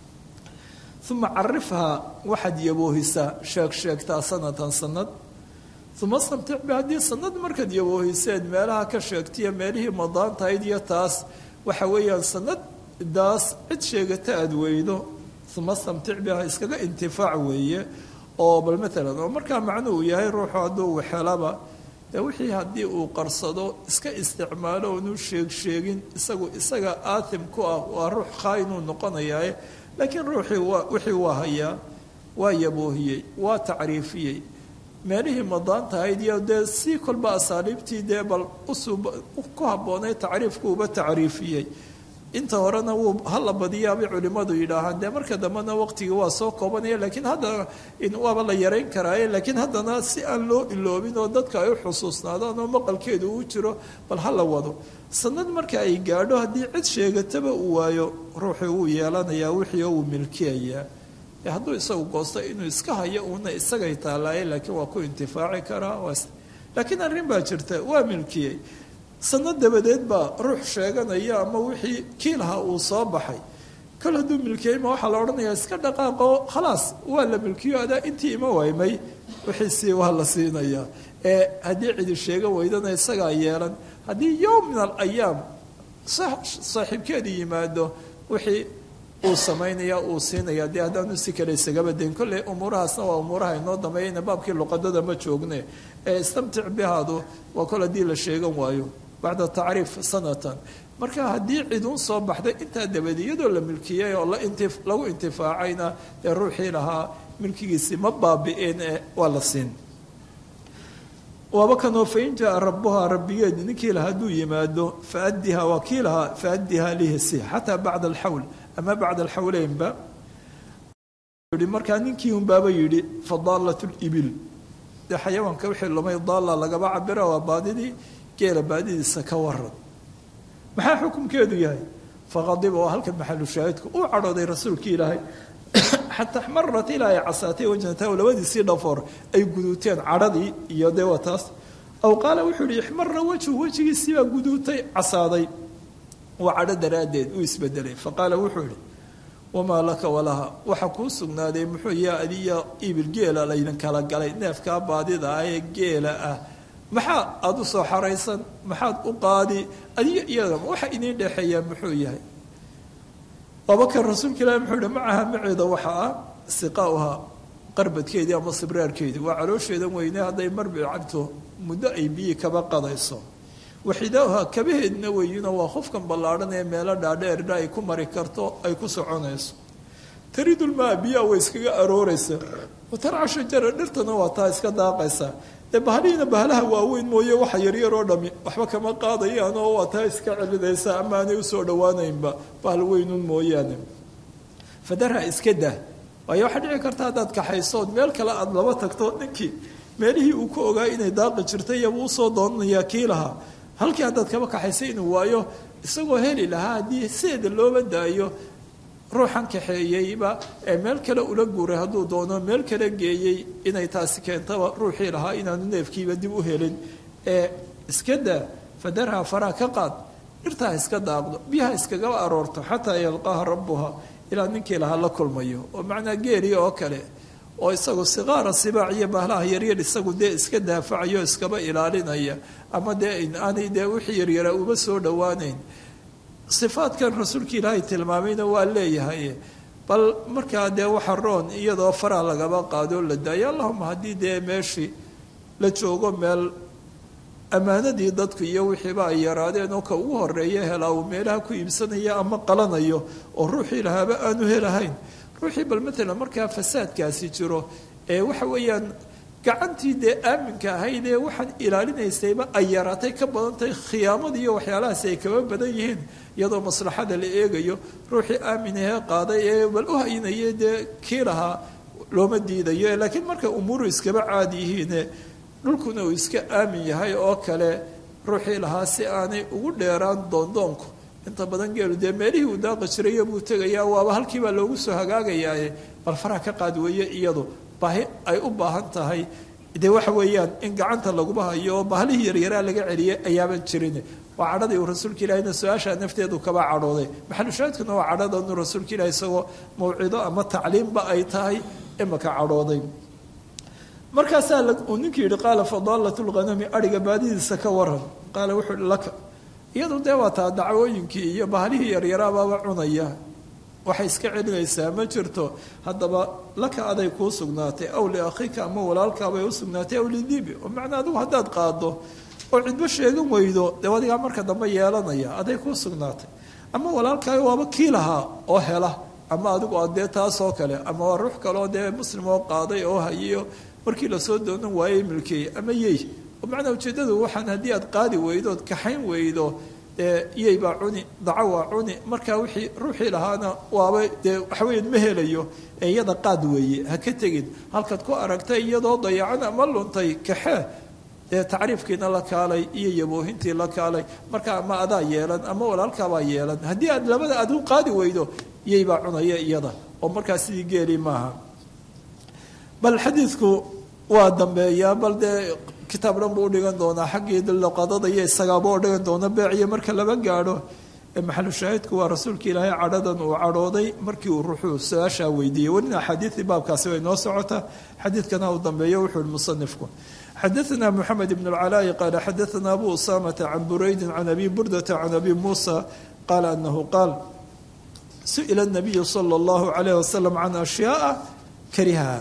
uma carifhaa waxaad yaboohisaa sheeg sheegtaa sanatan sanad uma stamtic bi haddii sanad markaad yaboohiseed meelaha ka sheegtaiyo meelihii madaantahayd iyo taas waxa weeyaan sanadaas cid sheegata aada weydo uma stamtic biha iskaga intifaac weeye oo bal maalan oo markaa macnuhu yahay ruuxu hadduu waxelaba dee wixii haddii uu qarsado iska isticmaalo oonu sheeg sheegin isagu isaga aatim ku ah waa ruux khaa-inuu noqonayaa laakiin ruuxii waa wixii waa hayaa waa yaboohiyey waa tacriifiyey meelihii madaantahayd iyo dee si kolba asaaliibtii dee bal usuub ku habboonay tacriifkuuba tacriifiyey inta horena wuu hala badiyaabay culimmadu yidhaahaan dee marka dambena waqtigii waa soo koobanaya laakiin haddana waaba la yarayn karaaye laakiin haddana si aan loo iloobin oo dadka ay u xusuusnaadaan oo maqalkeedu uu jiro bal ha la wado sanad marka ay gaadho haddii cid sheegataba uu waayo ruuxii wuu yeelanayaa wixii oo uu milkiyayaa hadduu isagu goosto inuu iska hayo uuna isagay taallaaye laakiin waa ku intifaaci karaa laakiin arrin baa jirta waa milkiyey sanad dabadeed baa ruux sheeganaya ama wixii kii lahaa uu soo baxay kol hadduu milkiyey ma waxaa la odhanayaa iska dhaqaaqo khalaas waa la milkiyo adaa intii ima waymay wixiisii waa la siinayaa ee haddii cidi sheega weydana isagaa yeelan haddii yowm min alayaam saaxiibkeedu yimaado wixii uu samaynaya uu siinaya dee haddaanu si kale isagaba dayn kolley umuurahaasna waa umuuraha inoo dambeeyayna baabkii luqadada ma joogne ee istamtic bihaadu waa kol haddii la sheegan waayo bacda tacriif sanatan marka haddii ciduun soo baxday intaa dabadi iyadoo la milkiyey oo lagu intifaacayna dee ruuxii lahaa milkigiisii ma baabi'een ee waa la siin waaba kanoo fain jaa rabuhaa rabbigeed ninkii laha hadduu yimaado faadiha waa kii lahaa faadiha lihsi xataa bacda alxawl ama bacda alxawleynba markaa ninkii unbaaba yidhi fadaalat libil dee xayawaanka wixii lumay daalla lagaba cabira waa baadidii geela baadidiisa ka waran maxaa xukumkeedu yahay faqadiba waa halkan maxalu shaahidku uu cadhooday rasuulkii ilaahay xataa axmarat ilaa ay casaatay wajnatahu labadiisii dhafoor ay guduuteen cadhadii iyo dee waa taas aw qaala wuxuu yihi ixmara wejhu wejigiisiibaa guduutay casaaday waa cadho daraaddeed uu isbedelay faqaala wuxuu yihi wamaa laka walaha waxa kuu sugnaaday muxuu yaa adiya ibil geela laydin kala galay neefkaa baadida ah ee geela ah maxaa aada u soo xaraysan maxaad u qaadi adiga iyada waxa idiin dhexeeyaa muxuu yahay abakar rasuulka ilahi muxuu yihi macaha maceeda waxa ah siqaauhaa qarbadkeedii ama sibraarkeedii waa caloosheedan weyne hadday marbi cabto muddo ay biyi kaba qadayso waxidaauhaa kabaheedna weyino waa qofkan ballaadhan ee meelo dhaadheerdha ay ku mari karto ay ku soconayso taridulmaa biyaa way iskaga arooraysa watarca shajara dhirtana waa taa iska daaqaysa dee bahalihiina bahalaha waaweyn mooye waxa yaryar oo dhami waxba kama qaadayaan oo waa taa iska celidaysa ama aanay usoo dhowaanaynba bahal weynun mooyaane fadarha iska dah waayo waxaa dhici karta haddaad kaxaysood meel kale aada laba tagto ninkii meelihii uu ku ogaa inay daaqi jirtay iyabuu usoo doonanayaa kii lahaa halkii haddaad kaba kaxaysay inuu waayo isagoo heli lahaa haddii sideeda looba daayo ruuxan kaxeeyeyba ee meel kale ula guuray hadduu doono meel kale geeyey inay taasi keentaba ruuxii lahaa inaanu neefkiiba dib u helin ee iska daa fadarha faraha ka qaad dhirtaa iska daaqdo biyaha iskagaba aroorto xataa yalqaaha rabbuha ilaa ninkii lahaa la kulmayo oo macnaa geeriya oo kale oo isagu siqaara sibaac iyo bahlaha yaryar isagu dee iska daafacayo iskaba ilaalinaya ama dee aanay dee wixii yaryaraa uma soo dhowaanayn sifaadkan rasuulka ilaahay tilmaamayna waa leeyahay bal markaa dee waxa roon iyadoo faraha lagaba qaadoo la daayo allahuma haddii dee meeshii la joogo meel ammaanadii dadku iyo wixiiba ay yaraadeen oo ka ugu horeeya helaa uu meelaha ku iibsanaya ama qalanayo oo ruuxii lahaaba aanu helahayn ruuxii bal matalan markaa fasaadkaasi jiro ee waxa weeyaan gacantii dee aaminka ahayd ee waxaan ilaalinaysayba ay yaraatay ka badan tahay khiyaamadii iyo waxyaalahaasi ay kaba badan yihiin iyadoo maslaxada la eegayo ruuxii aaminahee qaaday ee bal u haynaya dee kii lahaa looma diidayo laakiin marka umuuru iskaba caadi yihiine dhulkuna uu iska aamin yahay oo kale ruuxii lahaa si aanay ugu dheeraan doondoonku inta badan geelu dee meelihii uu daaqi jirayo buu tegayaa waaba halkiibaa loogu soo hagaagayaaye bal faraha ka qaad weeye iyadu baahi ay u baahan tahay dee waxa weeyaan in gacanta laguba hayo oo bahlihii yaryaraa laga celiyay ayaaban jirin waa cadhadii uu rasuulka ilahina su-aashaa nafteedu kaba cadhooday maxalushaadkuna waa cadhadanu rasuulka ilahi isagoo mawcido ama tacliimba ay tahay imaka cadhooday markaasaa uu ninkii yihi qaala fadaalat lghanami adhiga baadidiisa ka waran qaala wuxuu ihi laka iyadu dee waa taa dacwooyinkii iyo bahlihii yaryaraabaaba cunaya waxay iska celinaysaa ma jirto haddaba laka aday kuu sugnaatay aw liakhiika ama walaalkaabay u sugnaatay aw lidibi oo macnaa adigu haddaad qaado oo cidbo sheegan weydo dee adigaa marka dambe yeelanaya aday kuu sugnaatay ama walaalkaaga waaba kii lahaa oo hela ama adigu a dee taasoo kale ama waa ruux kaleoo dee muslim oo qaaday oo hayiyo markii lasoo doonan waayey milkeeye ama yey oo macnaa ujeeddadu waxaan haddii aad qaadi weydo ood kaxayn weydo dee iyey baa cuni daco waa cuni markaa wixii ruuxii lahaana waaba dee waxaweya ma helayo ee iyada qaad weeye ha ka tegin halkaad ku aragtay iyadoo dayacan ama luntay kaxee dee tacriifkiina la kaalay iyo yaboohintii la kaalay marka ama adaa yeelan ama walaalkaabaa yeelan haddii aad labada aad u qaadi weydo iyey baa cunaya iyada oo markaa sidii geeli maaha bal xadiidku waa dambeeyaa bal dee kitaab dhan buu udhigan doonaa xaggii luqadada iyo isagaaba u dhigan doona beeciyo marka laba gaadho maxalu shaahidku waa rasuulka ilaahay cadhadan uu cadhooday markii uu ruuxuu su-aashaa weydiiyey welina axaadiidii baabkaasi way noo socotaa xadiidkana uu dambeeyo wuxuu yihi musanifku xadaثna mxamed bn اlcalaaءi qaala xadaثna abu usamata can buraydi can abi burdata can abi muusa qaala anahu qaal su'ila الnabiyu salى اllahu عalayh wasalam can ashyaaa karihaha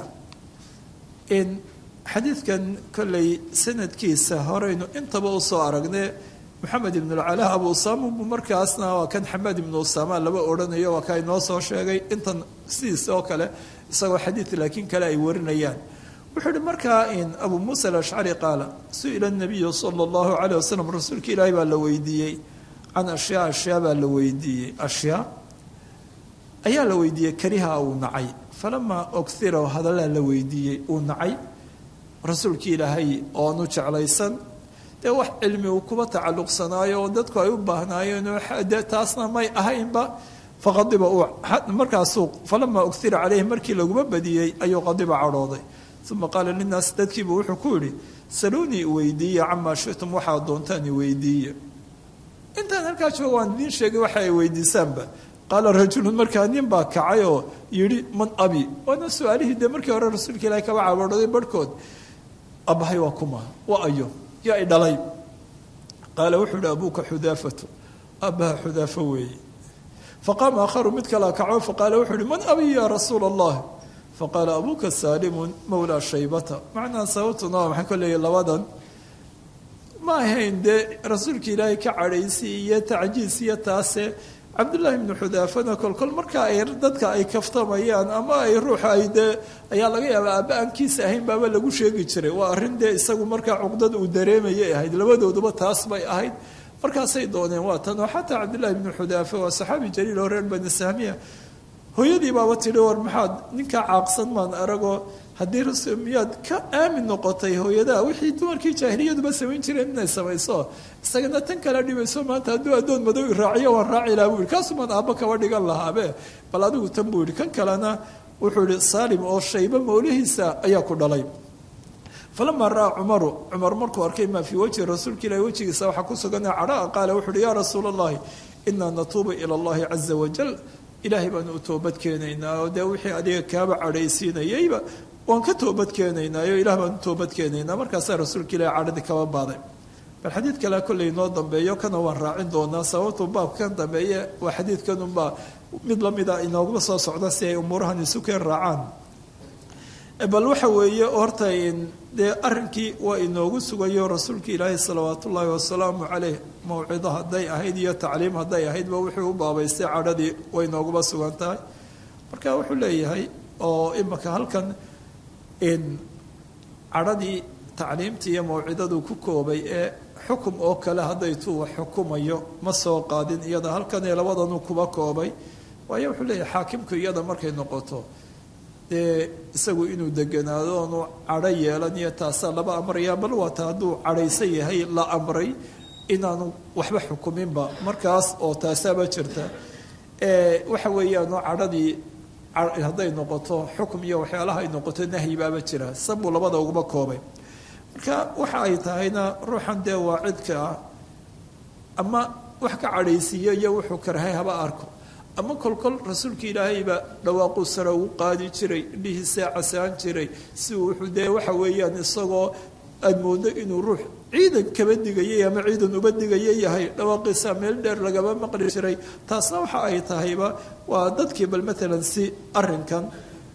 xadiidkan kolley sanadkiisa horeynu intaba usoo aragne moxamed ibn اlcala abu usama bu markaasna waa kan xamed ibnu usama laba odhanayo waa ka inoo soo sheegay intan sidiis oo kale isagoo xadiid laakiin kale ay warinayaan wuxuu ihi markaa in abu muusa alashcari qaala su-ila nabiyu sala allahu calayh wasalam rasuulka ilaahi baa la weydiiyey can ashyaa ashyaa baa la weydiiyey ashyaa ayaa la weydiiyey kariha uu nacay falamaa ogthira hadallaa la weydiiyey uu nacay rasuulka ilaahay oonu jeclaysan dee wax cilmi uu kuba tacalluqsanaayo oo dadku ay u baahnaayeenoo de taasna may ahaynba faqadiba uu markaasuu falamaa ogthira caleyhi markii laguma badiyey ayuu qadiba cadhooday uma qaala linaas dadkiibu wuxuu ku yidhi saluunii weydiiya camaa shitum waxaad doontaan iweydiiya intaan halkaa jooga waan idiin sheegay waxa ay weydiisaanba qaala rajulun markaa nin baa kacay oo yidhi man abi waana su-aalihii dee markii hore rasuulka ilaahi kaba caboodhaday barhkood abahay waa kuma waa ayo yaa i dhalay qaala wuxuu yihi abuuka xudaafatu aabbaha xudaafo weeye faqaama aakharu mid kalaa kaco faqaala wuxuu yihi man abi ya rasuula allah faqaala abuuka saalimun mawlaa shaybata macnaa sababtuna waa maxay koleeya labadan ma ahayn dee rasuulka ilaahay ka cadhaysi iyo tacjiis iyo taase cabdullaahi ibnu xudaafana kolkol marka ay dadka ay kaftamayaan ama ay ruuxa ay dee ayaa laga yaabaa aabba aankiisa ahayn baaba lagu sheegi jiray waa arrin dee isagu markaa cuqdad uu dareemayay ahayd labadooduba taas bay ahayd markaasay dooneen waa tan oo xataa cabdullaahi ibnu xudaafa waa saxaabi jaliil oo reer bani sahmiya hooyadii baaba tidhi war maxaad ninkaa caaqsan maan aragoo haddii rasul miyaad ka aamin noqotay hooyadaa wixii dumarkii jaahiliyaduba samayn jireen inay samayso isagana tan kala dhibayso maanta hadduu addoon madow i raaciyo waan raaci laha buu yihi kaasumaan aabba kaba dhigan lahaabe bal adigu tan buu yihi kan kalena wuxuu yihi saalim oo shayba mawlihiisa ayaa ku dhalay falamaa ra'aa cumaru cumar markuu arkay maa fii wajhi rasuulka ilahi wejigiisa waxaa ku sugan cadhaa qaala wuxu uhi yaa rasuula allahi inaa natuubu ila allahi caza wajal ilaahay baanu u toobad keenaynaa oo dee wixii adiga kaaba cadhaysiinayayba waan ka toobad keenaynaayo ilah baan u toobad keenaynaa markaasaa rasuulka ilahi cadhadii kaba baaday bal xadiid kale kolley inoo dambeeyo kana waan raacin doonaa sababtuu baabkan dambeeye waa xadiidkanunbaa mid lamida inooguma soo socda si ay umuurahan isu keen raacaan bal waxa weeye horta dee arrinkii waa inoogu sugayo rasuulka ilaahi salawaat ullaahi wasalaamu caleyh mawcido hadday ahayd iyo tacliim hadday ahaydba wuxuu u baabaystay cadhadii way inooguma sugan tahay marka wuxuu leeyahay oo imaka halkan cadhadii tacliimtii iyo mawcidadu ku koobay ee xukum oo kale hadday tuu wax xukumayo ma soo qaadin iyada halkan ee labadanu kuba koobay waayo wuxuu leeyahay xaakimku iyada markay noqoto dee isagu inuu deganaado oonu cadho yeelan iyo taasaa laba amraya bal waata hadduu cadhaysan yahay la amray inaanu waxba xukuminba markaas oo taasaaba jirta waxa weeyaanu cadhadii hadday noqoto xukum iyo waxyaalaha ay noqoto nahyibaaba jira sabuu labada ugaba koobay marka waxa ay tahayna ruuxan dee waa cidka ah ama wax ka cadhaysiiyo iyo wuxuu karahay haba arko ama kolkol rasuulka ilaahayba dhawaaquu sare ugu qaadi jiray indhihiisaa casaan jiray si uu wuxuu dee waxa weeyaan isagoo aad moodo inuu ruux ciidan kaba digayay ama ciidan uba digaya yahay dhawaaqiisaa meel dheer lagaba maqli jiray taasna waxa ay tahayba waa dadkii bal maalan si arinkan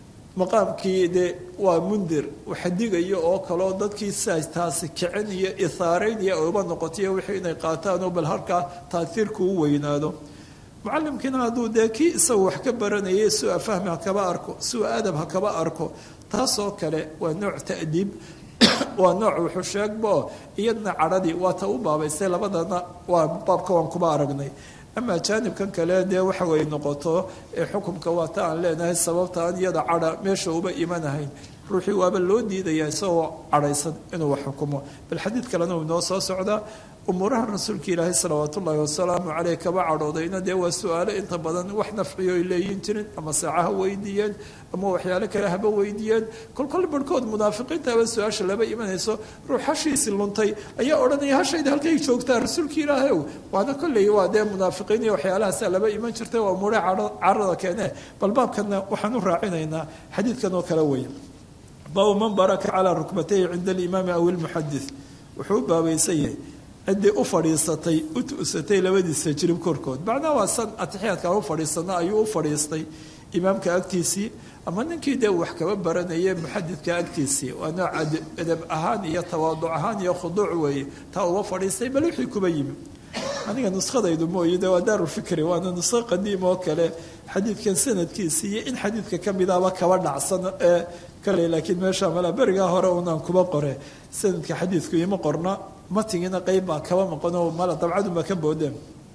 maqaamkii de waa mundir waxadigayo oo kaleo dadkii sidaas taasi kicin iyo ithaareyn iyo uba noqotayo wixii inay qaataanoo bal halkaa taaiirku u weynaado mucalimkiina hadduu dee kii isagu wax ka baranayay sua fahmi ha kaba arko sua adab ha kaba arko taasoo kale waa nooc ta'diib waa nooc wuxuu sheegbo iyadna cadhadii waa ta u baabaystay labadana waa baabka waan kuba aragnay ama jaanibkan kale dee waxa way noqoto ee xukumka waa ta aan leenahay sababta aan iyada cadha meesha uba imanahayn ruuxii waaba loo diidaya isagoo cadhaysan inuu wax xukumo bal xadiid kalena uu inoo soo socdaa umuuraha rasuulka ilaahay salawaat ullaahi wasalaamu caleyh kaba cadhoodayna dee waa su-aalo inta badan wax nafciyo ay leeyin jirin ama saacaha weydiiyeen ama waxyaalo kale haba weydiiyeen kolkol barhkood munaafiqiinta haba su-aasha laba imanayso ruux hashiisi luntay ayaa odhanaya hashayda halkay joogtaa rasuulka ilaahayow waana kolley waa dee munaafiqiin iyo waxyaalahaasa laba iman jirtay waa umuuraha carada keene bal baabkanna waxaan u raacinaynaa xadiidkan oo kale weeye baabu man baraka calaa rukbatayhi cinda alimaami aw ilmuxadis wuxuu u baabaysan yahay ciddii u fadhiisatay u tu'satay labadiisa jirib korkood macnaha waa san atixiyaadka u fadhiisana ayuu u fadhiistay imaamka agtiisii ama ninkii dee wax kaba baranayay muxadidka agtiisii waa nooc edab ahaan iyo tawaaduc ahaan iyo khuduuc weeye taa uba fadhiistay bal wixii kuba yimi aniga nuskadaydu mooye de waa daarulfikri waana nusko qadiim oo kale xadiidkan sanadkiisii iyo in xadiidka ka midaba kaba dhacsan ee kale laakiin meesha mala berigaa hore unaan kuba qore sanadka xadiidku ima qorna matigina qeyb baa kaba maqanoo mala dabcadunbaa ka boodeen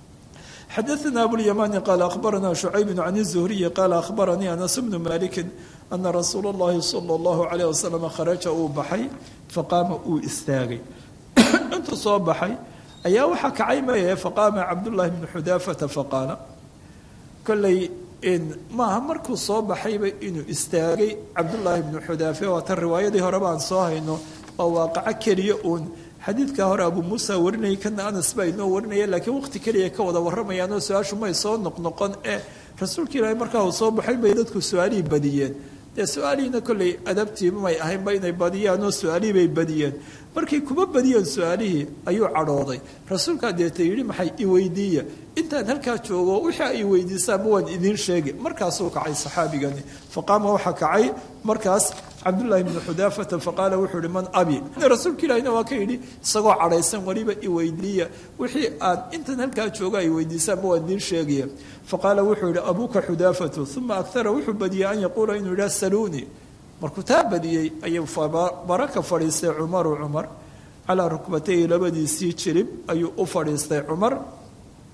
xadaثna abulymani qaala akhbarana shucayb can الzuhriyi qaala akhbaranii anas bnu maliki ana rasuula اllahi salى اllahu عalيه wasalam kharaja uu baxay faqaama uu istaagay intuu soo baxay ayaa waxaa kacay maye faqaama cabdullahi bnu xudaafata faqaala kolley maaha markuu soo baxayba inuu istaagay cabdullaahi bnu xudaafe waa tan riwaayadii horeba aan soo hayno waa waaqaco keliya uun xadiidka hore abuu muusa warinayay kana anas baa inoo warinaya laakiin waqti keliya ka wada warramayaanoo su-aashu may soo noqnoqon ee rasuulka ilaahay markaa uu soo baxay bay dadku su-aalihii badiyeen dee su-aalihiina kolley adabtiiba may ahaynba inay badiyaan oo su-aalihii bay badiyeen markay kuma badiyeen su-aalihii ayuu cadhooday rasuulkaa deeta yidhi maxay iweydiiya intaan halkaa joogo wixii ay weydiisaanba waan idiin sheegi markaasuu kacay saxaabigani faqaama waxaa kacay markaas cabdullaahi bnu xudaafata faqaala wuxuu ihi man abi rasuulka ilahina waa ka yidhi isagoo cadhaysan weliba iweydiiya wixii aad intan halkaa joogo ay weydiisaanba waan idiin sheegaya faqaala wuxuu yihi abuuka xudaafatu uma aktara wuxuu badiyey an yaquula inuu yidhaha saluunii markuu taa badiyey ayuu baraka fadhiistay cumaru cumar calaa rukbatayhi labadiisii jirib ayuu u fadhiistay cumar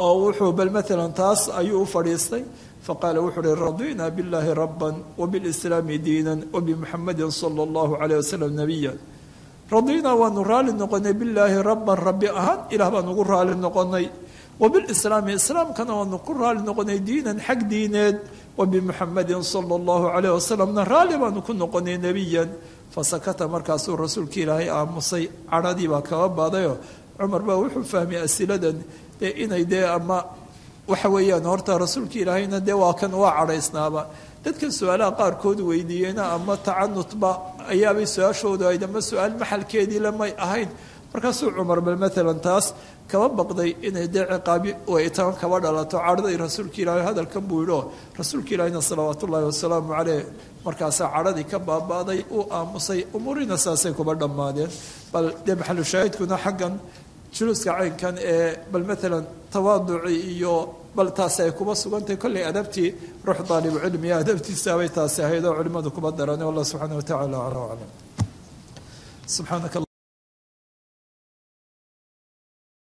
oo wuxuu bal maalan taas ayuu u fadhiistay faqaala wuxuu uhi radina biاllahi raba wbilislaami diina wbimuxamadi sala اllahu alayh wasalam nabiya radina waanu raali noqonay bilaahi raban rabbi ahaan ilah baan ugu raali noqonay wbilislaami islaamkana waanu ku raali noqonay diinan xag diineed wabimuxamadin sala اllahu alayh wasalamna raali baanu ku noqonay nebiyan fasakata markaasuu rasuulka ilaahay aamusay cadhadii baa kaba baadayoo cumar baa wuxuu fahmay asiladan dee inay dee ama waxa weeyaan horta rasuulka ilaahayna dee waa kan waa cadhaysnaaba dadkan su-aalaha qaarkood weydiiyeyna ama tacanutba ayaabay su-aashoodu ayd ama su-aal maxalkeedii lamay ahayn markaasuu cumar bal maalan taas kaba baqday inay dee ciqaabi waytaan kaba dhalato cadhaday rasuulka ilaahay hadalkan buu yidhi oo rasuulka ilaahayna salawaat ullaahi wasalaamu caleyh markaasaa cadhadii ka baaba'day uu aamusay umuurina saasay kuba dhammaadeen bal dee maxalu shaahidkuna xaggan juluuska caynkan ee bal maalan tawaaduci iyo bal taasi ay kuba sugantahay kollay adabtii ruux daalibucilmiya adabtiisaabay taasi ahayd oo culimmadu kuba daran allah subxaana wa tacala acla aclam subxaanaka